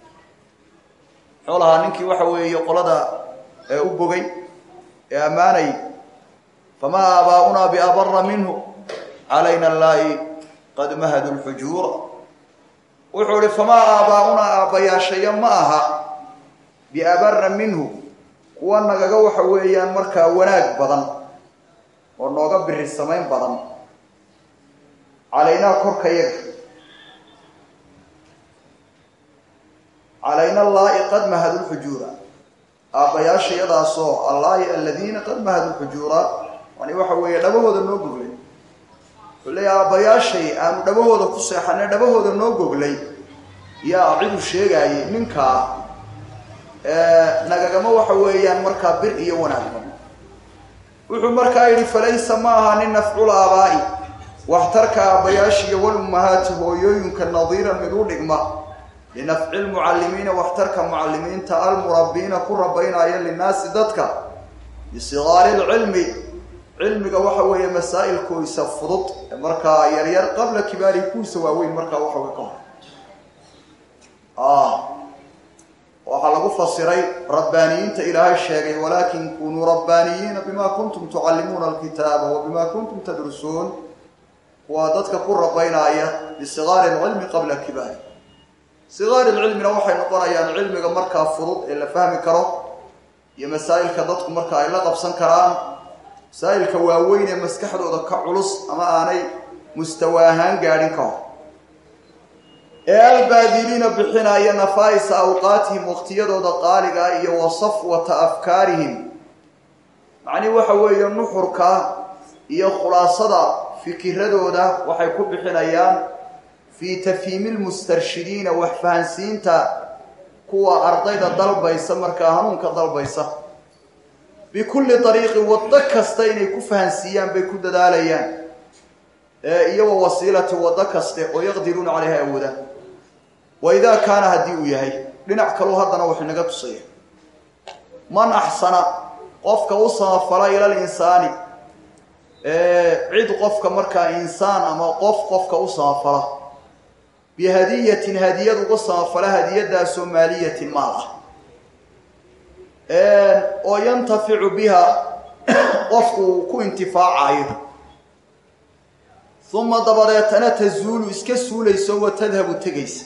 muxuu lahaa ninkii waxa weeye qolada ee u bogay ee ammaanay famaa aabaaunaa biabara minhu calayna allaahi qad mahadu lxujuura wuxuu ihi famaa aabaaunaa aabbayaashaya ma aha biabara minhu kuwa nagaga waxa weeyaan markaa wanaag badan oo nooga biri samayn badan calaynaa korka yaga calayna allaahi qad mahadu lxujuura aabbayaasha iyadaasoo allaahi aladiina qad mahadu lxujuura yani waxa weeye dhabahooda noo goglay wuxuu leeya aabbayaashay aanu dhabahooda ku seexanay dhabahooda noo goglay yaa cidu sheegaayay ninkaa nagagama waxa weeyaan markaa bir iyo wanaagban wuxuu markaa yidhi falaysa ma aha nin nafcul aabaa'i waxtarka aabbayaashiiyo walummahaati hooyooyinka nadiiran mid u dhigma linafci lmucallimiina waxtarka mucallimiinta almurabbiina ku rabaynaya linnaasi dadka bisigaari lcilmi cilmiga waxa weeye masaa'ilkoisa fudud markaa yaryar qabla kibaari kuwisa waaweyn markaa waxa wey ka hor waxaa lagu fasiray rabbaaniyiinta ilaahay sheegay walaakin kunuu rabbaaniyiina bima kuntum tucallimuuna alkitaaba wa bima kuntum tadrusuun waa dadka ku rabaynaya bisigaari lcilmi qabla kibaari sigaari lcilmina waxay noqonayaan cilmiga markaa fudud ee la fahmi karo iyo masaa'ilka dadku marka ay la qabsan karaan masaa'ilka waaweyn ee maskaxdooda ka culus ama aanay mustawa ahaan gaadhin ka hor ee albaadiliina bixinaya nafaa'isa awqaatihim waqtiyadooda qaaliga iyo wa safwata afkaarihim macnii waxa weeye nuxurka iyo khulaasada fikiradooda waxay ku bixinayaan fii tafhiimi lmustarshidiina wax fahansiinta kuwa ardayda dalbaysa markaa hanuunka dalbaysa bikulli ariiqin waddo kasta inay ku fahansiiyaan bay ku dadaalayaan iyo wa wasiilati waddo kaste oo yaqdiruuna caleyha awoodaan wa idaa kaana haddii uu yahay dhinac kaluu haddana wuxuu inaga tusaya man axsana qofka u samafala ila linsaani cid qofka markaa insaan ama qof qofka u samafala bihadiyatin hadiyad uga samafala hadiyadaasoo maaliyatin maal ah oo yantaficu biha qofku uu ku intifaacayo uma dabadeetana tazuulu iska suulayso wa tadhabu tegaysa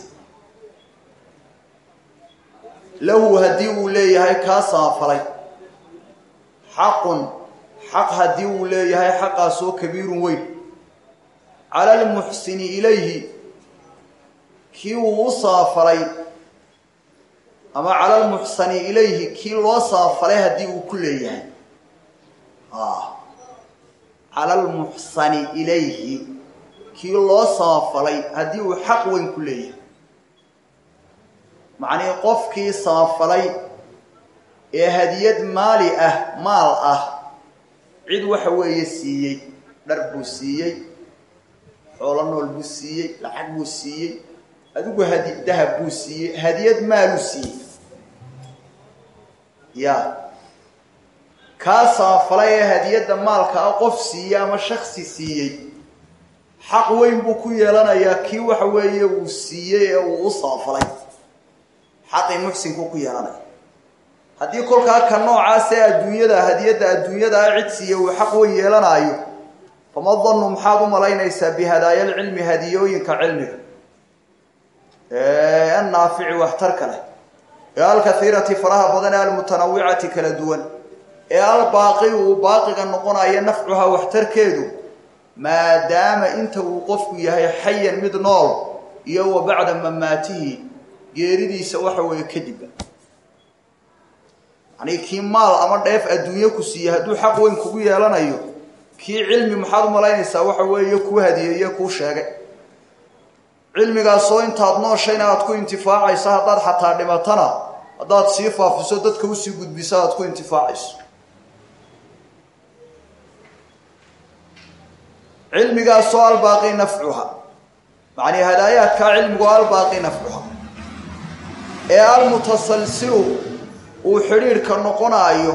lahu haddii uu leeyahay kaa samafalay xaqun xaq haddii uu leeyahay xaqaasoo kabiirun weyn cala almuxsini ilayhi kii uu u samafalay ama cala almuxsani ilayhi kii loo samafalay haddii uu ku leeyahay cala almuxsani ilayhi kii loo samafalay haddii uu xaq weyn ku leeyahay macnii qofkii samafalay ee hadiyad maali ah maal ah cid waxa weeye siiyey dhar buu siiyey xoolo nool buu siiyey lacag buu siiyey adigu hadi dahab buu siiyey hadiyad maaluu siiyey ya kaa samafalay ee hadiyadda maalka ah qof siiyey ama shaksi siiyey xaq weyn buu ku yeelanayaa kii waxa weeye uu siiyey ee uu u samafalay xaqii muxsinkuu ku yeelanaya haddii kolkaa ka noocaas ee adduunyada hadiyadda adduunyadaa cid siiya uu xaq weyn yeelanaayo fama dannu maxaad u malaynaysaa bihadaaya alcilmi hadiyooyinka cilmiga annaafici waxtarka leh ee alkaiirati faraha badan ee almutanawicati kala duwan ee albaaqi uu baaqiga noqonayo nafcuha waxtarkeedu maadaama inta uu qofku yahay xayan mid nool iyo wa bacda mamaatihi geeridiisa waxa weeye kadibba yanii kii maal ama dheef adduunye ku siiye hadduu xaq weyn kugu yeelanayo kii cilmi maxaad u malaynaysaa waxa weeye kuu hadiyeeye kuu sheegay cilmigaasoo intaad nooshayna aad ku intifaacayso haddaad xataa dhimatana haddaad sii faafiso dadka usii gudbiso aad ku intifaacayso cilmigaasoo albaaqi nafcuha macnii hadaayaadkaa cilmigu albaaqi nafcuha ee almutasalsilu uu xidhiidhka noqonaayo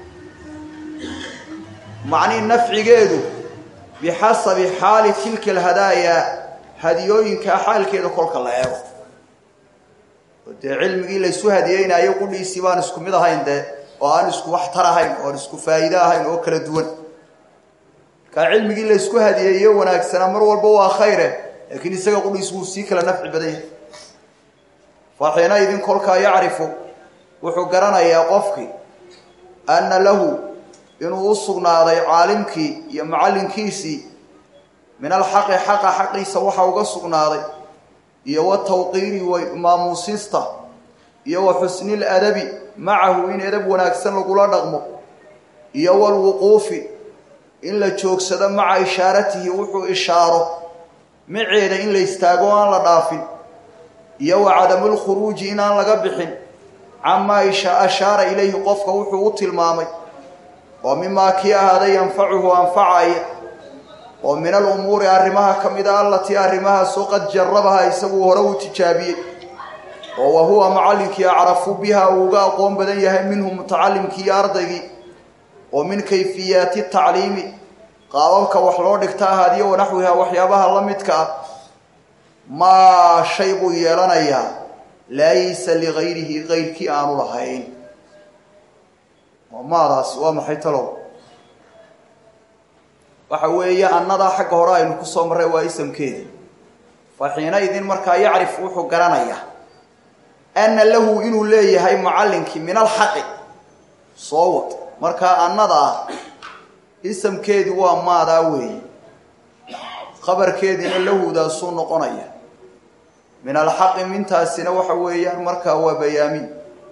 macnii nafcigeedu bixasabi xaali tilka alhadaaya hadiyooyinkaa xaalkeeda kolka la eego oo dee cilmigii laysu hadiyeynaayo qudhiisii baan isku mid ahayn dee oo aan isku waxtar ahayn oo aan isku faa'iide ahayn oo kala duwan markaa cilmigii laysku hadiyeeyo wanaagsanaa mar walba waa khayre laakiin isaga qudhiis wuu sii kala nafci badan yahay faxiina idin kolkaa yacrifu wuxuu garanayaa qofkii anna lahu inuu u sugnaaday caalimkii iyo macallinkiisii min alxaqi xaqa xaqiisa waxaa uga sugnaaday iyo watawqiiri maamuusista iyo wa xusni ladabi macahu in edab wanaagsan lagula dhaqmo iyo walwuquufi in la joogsado maca ishaaratihi wuxuu ishaaro maceeda in la istaago o aan la dhaafin iyo wa cadamulkhuruuji inaan laga bixin camaa ashaara ilayhi qofka wuxuu u tilmaamay oo mimaa kii ahaaday yanfacuhu anfacaya oo min alumuuri arrimaha ka mid a allatii arrimahaasoo qad jarabaha isagu hore uu tijaabiyey oo wa huwa macallinkii acrafu biha uu uga aqoon badan yahay minhu mutacalimkii iyo ardaygii oo min kayfiyaati tacliimi qaababka wax loo dhigta ahaadiyo wanaxwiha waxyaabaha la midka ah maa shay buu yeelanayaa laysa ligayrihi kayrkii aanu lahayn maadaasi waa maxay talow waxa weeye annadaa xagga hore aynu ku soo marray waa isamkeeda fa xiinaidin markaa yacrif wuxuu garanayaa anna lahu inuu leeyahay macallinkii min alxaqi soo wad markaa annadaa isamkeedii waa maadaa weeye khabarkeediina lahudaasuu noqonaya min alxaqi mintaasina waxa weeyaan markaa waa bayaamin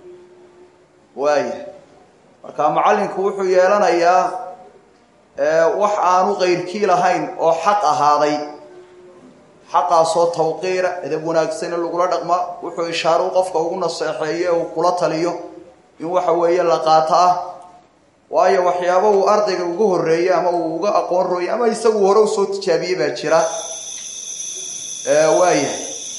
waaya markaa macallinku wuxuu yeelanayaa wax aanu kayrkii lahayn oo xaq ahaaday xaqaasoo tawqiira edab wanaagsana lagula dhaqma wuxuu ishaaru qofka ugu naseexeeye uu kula taliyo in waxa weeye la qaato ah waayo waxyaaba uu ardayga uga horreeyey ama uu uga aqoon rooyey ama isagu hore usoo tijaabiyey baa jira waayahay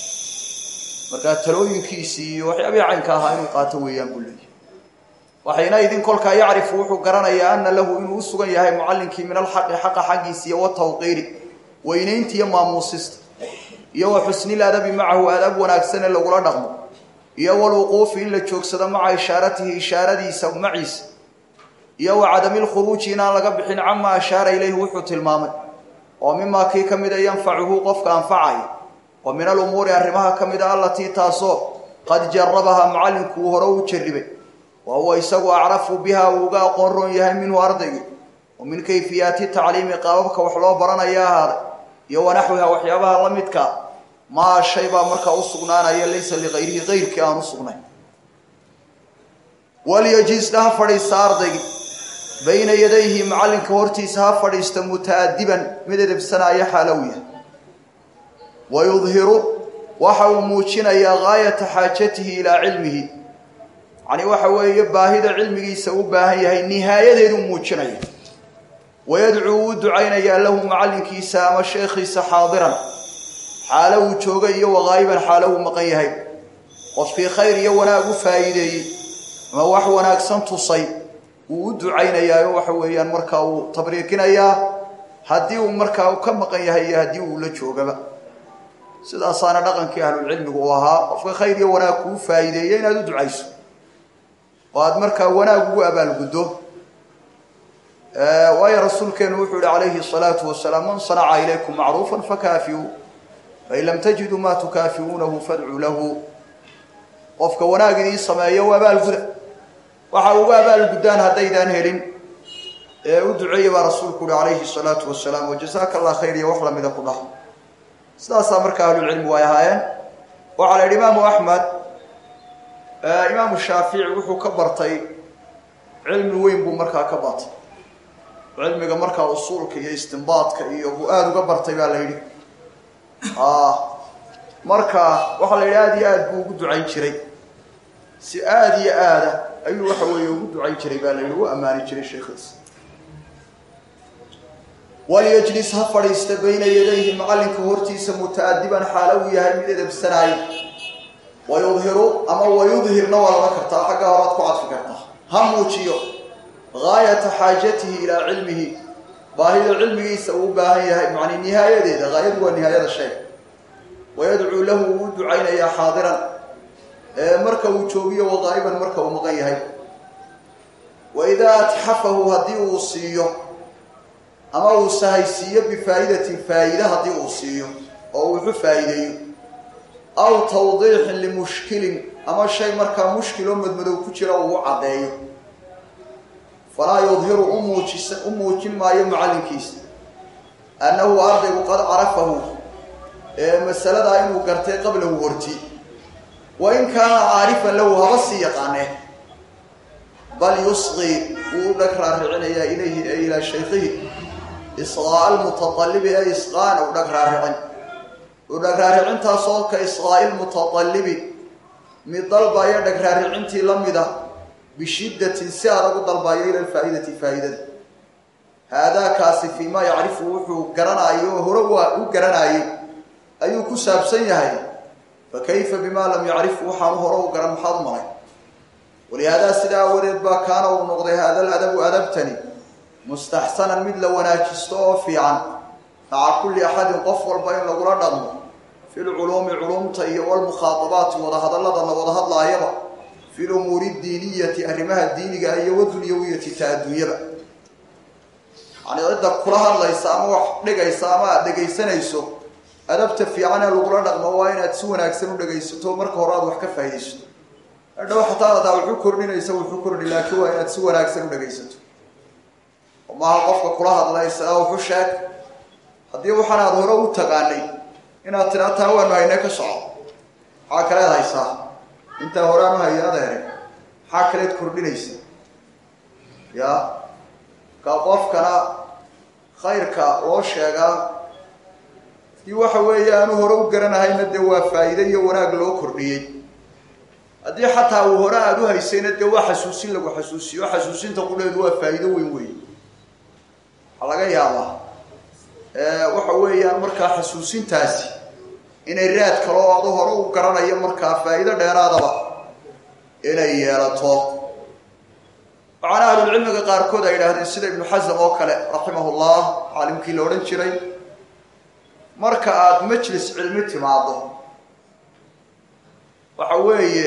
markaa talooyinkiisii iyo waxyaabihii caynka ahaa inuu qaato weeyaan buu leeyahy waxayna idin kolkaa yacrifu wuxuu garanayaa ana lahu inuu u sugan yahay mucallinkii min alxaqi xaqa xaggiisa iyo watawqiiri weynaynta iyo maamuusista iyo wa xusnil adabi macahu adab wanaagsan ee lagula dhaqmo iyo walwuquufi in la joogsado maca ishaaratihi ishaaradiisa maciisa iyo wa cadamilkhuruuji inaan laga bixin camaa ashaara ilayhi wuxuu tilmaamay oo mimaa kii ka mida yanfacuhu qofka anfacaya wa min alumuuri arrimaha ka mida allatii taasoo qad jarabaha macallinkuu hore u jarribay wa huwa isagu acrafu biha uu uga aqoon roon yahay minhu ardaygii wa min kayfiyaati tacliimi qaababka wax loo baranaya ahaaday iyo wanaxwiha waxyaabaha la midkaa maa shay baa markaa u sugnaanaya laysa ligayrihi kayrkii aan u sugnayn walyajisna ha fadhiista ardaygii bayna yadayhi macallinka hortiisa ha fadhiista muta'adiban mid edebsanaya xaalow yahay wa yudhiru waxa uu muujinayaa gaayata xaajatihi ilaa cilmihi yacni waxa weeye baahida cilmigiisa u baahan yahay nihaayadeeduu muujinaya wayadcuu uu ducaynayaa lahu macallinkiisa ama sheekhiisa xaadiran xaalo uu jooga iyo waqaa'iban xaalo uu maqan yahay qofkii khayr iyo wanaag u faa'iideeyey ama wax wanaagsan tusay wuu u ducaynayaayo waxa weeyaan markaa uu tabriikinayaa haddii uu markaa ka maqan yahay iyo haddii uu la joogaba sidaasaana dhaqankii ahlulcilmigu u ahaa qofka khayr iyo wanaag kuu faa'iideeya inaad u ducayso oo aada markaa wanaag ugu abaalguddo waayo rasuulkeenu wuxuu yihi calayhi الsalaatu wasalaam man sanaca ilaykum macruufa fakaafiuu fain lam tajiduu maa tukaafiuunahu fadcuu lahu qofka wanaag idii sameeyo u abaalguda waxa uga abaalguddaan haddaydaan helin ee u duceeya baa rasuulku uhi calayhi الsalaatu wasalaam wajasaaka allah khayr iyo wax lamida ku dhah sidaasaa marka ahlulcilmigu ay ahaayeen waxaa la yidhi imaamu axmed imaamu shaafici wuxuu ka bartay cilmi weyn buu markaa ka batay cilmiga markaa usuulka iyo istimbaadka iyo buu aada uga bartay baa la yidhi marka waxaa la yidhi aada iyo aad buu ugu ducayn jiray si aada iyo aada ayuu waxa weeye ugu ducayn jiray baa la yidhi u ammaani jiray sheekhiisa walyajlis ha fadhiista bayna yadayhi macallinka hortiisa muta'adiban xaalo uu yahay mid edabsanaayo wayudhiru ama wayudhirna waa laba kartaa xagga horaad ku cadfi kartaa ha muujiyo gaayata xaajatihi ilaa cilmihi baahida cilmigiisa uu u baahan yahay macni nihaayadeeda haayadu waa nihaayada shay wayadcuu lahu uu u ducaynayaa xaadiran marka uu joogiyo waqaa'iban marka uu maqan yahay wa idaa atxafahu haddii uu siiyo ama uu sahaysiiyo bifaa'idatin faa'iide haddii uu siiyo oo uu wuxu faa'iideeyo aw tawdiixin limushkilin ama shay markaa mushkiloo madmadow ku jira uu u caddeeyo falaa yudhiru umuujisa u muujin maayo macallinkiisa annahu ardaygu qad carafahu ee masaladaa inuu gartay qablahu horti wa in kaana caarifan lahu haba sii yaqaanee bal yusqi wuu u dhag raaricinayaa ilayhi ee ilaa shaykhihi isqaa'a almutaalibi ee isqaana u dhag raaricin u dhag raaricintaasoo ka isqaa'i lmutaalibi mid dalbaya dhag raaricintii la mida bishiddatin si adag u dalbayo ila alfaa'idati faa'idada haadaakaasi fii maa yacrifu wuxuu garanaayo oo hore u garanaayey ayuu ku saabsan yahay fa kayfa bimaa lam yacrifu waxaanu hore u garan maxaad u malay walihaadaa sidaa awadeed baa kaana uu noqday haada aladabu adabtani mustaxsanan mid la wanaajisto oo fiican maca kulli axadin qof walba in lagula dhaqmo fi lculuumi culumta iyo walmukhaadabaati wadahadallada la wada hadlaayaba fi lumuuri diiniyati arrimaha diiniga iyo wadunyawiyati ta adduunyaba yani cidda kula hadlaysa ama wax dhigaysa ama aada dhegaysanayso adabta fiican ee lagula dhaqmo waa inaad si wanaagsan u dhegaysato marka hore aad wax ka faaidaysato adhow xataa adaa wuxuu kordhinaysa wuxuu kordhi laakiin waa inaad si wanaagsan u dhegaysato oo maaha qofka kula hadlaysa wuxu sheeg haddii waxaan aad hore u taqaanay inaad tiraa taa waanu haynee ka soco maxaa kaleed haysaa intaa horeaan u hayay adeere maxaa kaleed kordhinaysa ya ka qofkana khayrka loo sheegaa haddii waxa weeye aanu hore u garanahayna dee waa faa'iide iyo wanaag loo kordhiyey haddii xataa uu hore aada u haysayna dee waa xasuusin lagu xasuusiyo xasuusinta qudheedu waa faa'iido weyn weyn waxaa laga yaabaa waxa weeyaan markaa xasuusintaasi inay raad kalo o adu hore u garanayo markaa faa'iido dheeraadaba inay yeelato waxaana ahlulcilmiga qaarkood ay idhaahdeen sida ibnu xasam oo kale raximahullah caalimkii la odhan jiray marka aada majlis cilmi timaado waxa weeye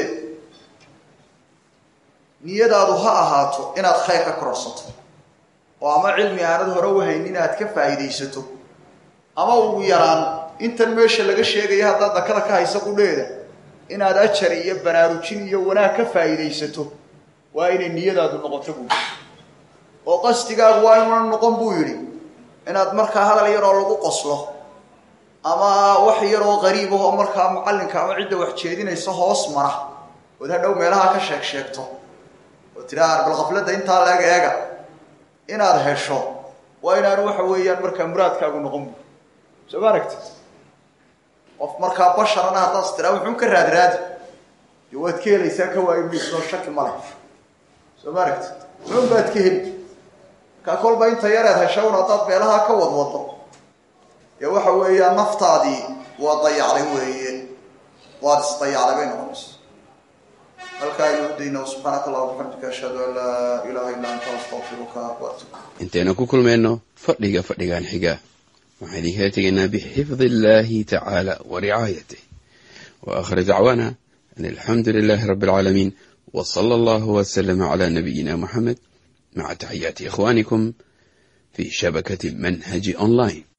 niyadaadu ha ahaato inaad khayr ka kororsato oo ama cilmi aanad hore u haynin aad ka faa'iidaysato ama ugu yaraan intan meesha laga sheegaya haddaad dakada ka haysa qudheeda inaad ajar iyo banaarujin iyo wanaag ka faa'iidaysato waa inay niyadaadu noqoto buu oo qasdigaagu waa inuuna noqon buu yidhi inaad markaa hadal yaroo lagu qoslo ama wax yaroo qariib ah oo markaa macallinka ama cidda wax jeedinaysa hoos mara ood hadhow meelaha ka sheeg sheegto oo tiraa bal qafladda intaa leeg eega inaad hesho waa inaanu waxa weeyaan markaa muraadkaagu noqon bu soo ma aragti qof markaa basharana haddaas tiraa wuxuun ka raadraadi dee waad ka helaysaa ka waayo miisoo shaki ma leh soo ma aragti wuxuun baad ka heli markaa kolba inta yareed hesha un haddaad meelaha ka wadwado dee waxa weeyaan naftaadii waa dayacday weeye waad isdayacday bay noqonaysa halkaa aynu udayna subxaanaka allah bixamdika ashhadu an laa ilaha illa anta astaqfiruka waatub intaynu ku kulmayno fadhiga fadhigan xiga waxaan idinkala tegaynaa bixifdi illaahi tacaala wa ricaayatih wa aakhir dacwaana an alxamdu lilaahi rabbi alcaalamiin wa sala allahu wasalama calaa nabiyina muxamed maca taxiyaati ikhwaanikum fi shabakati manhaji online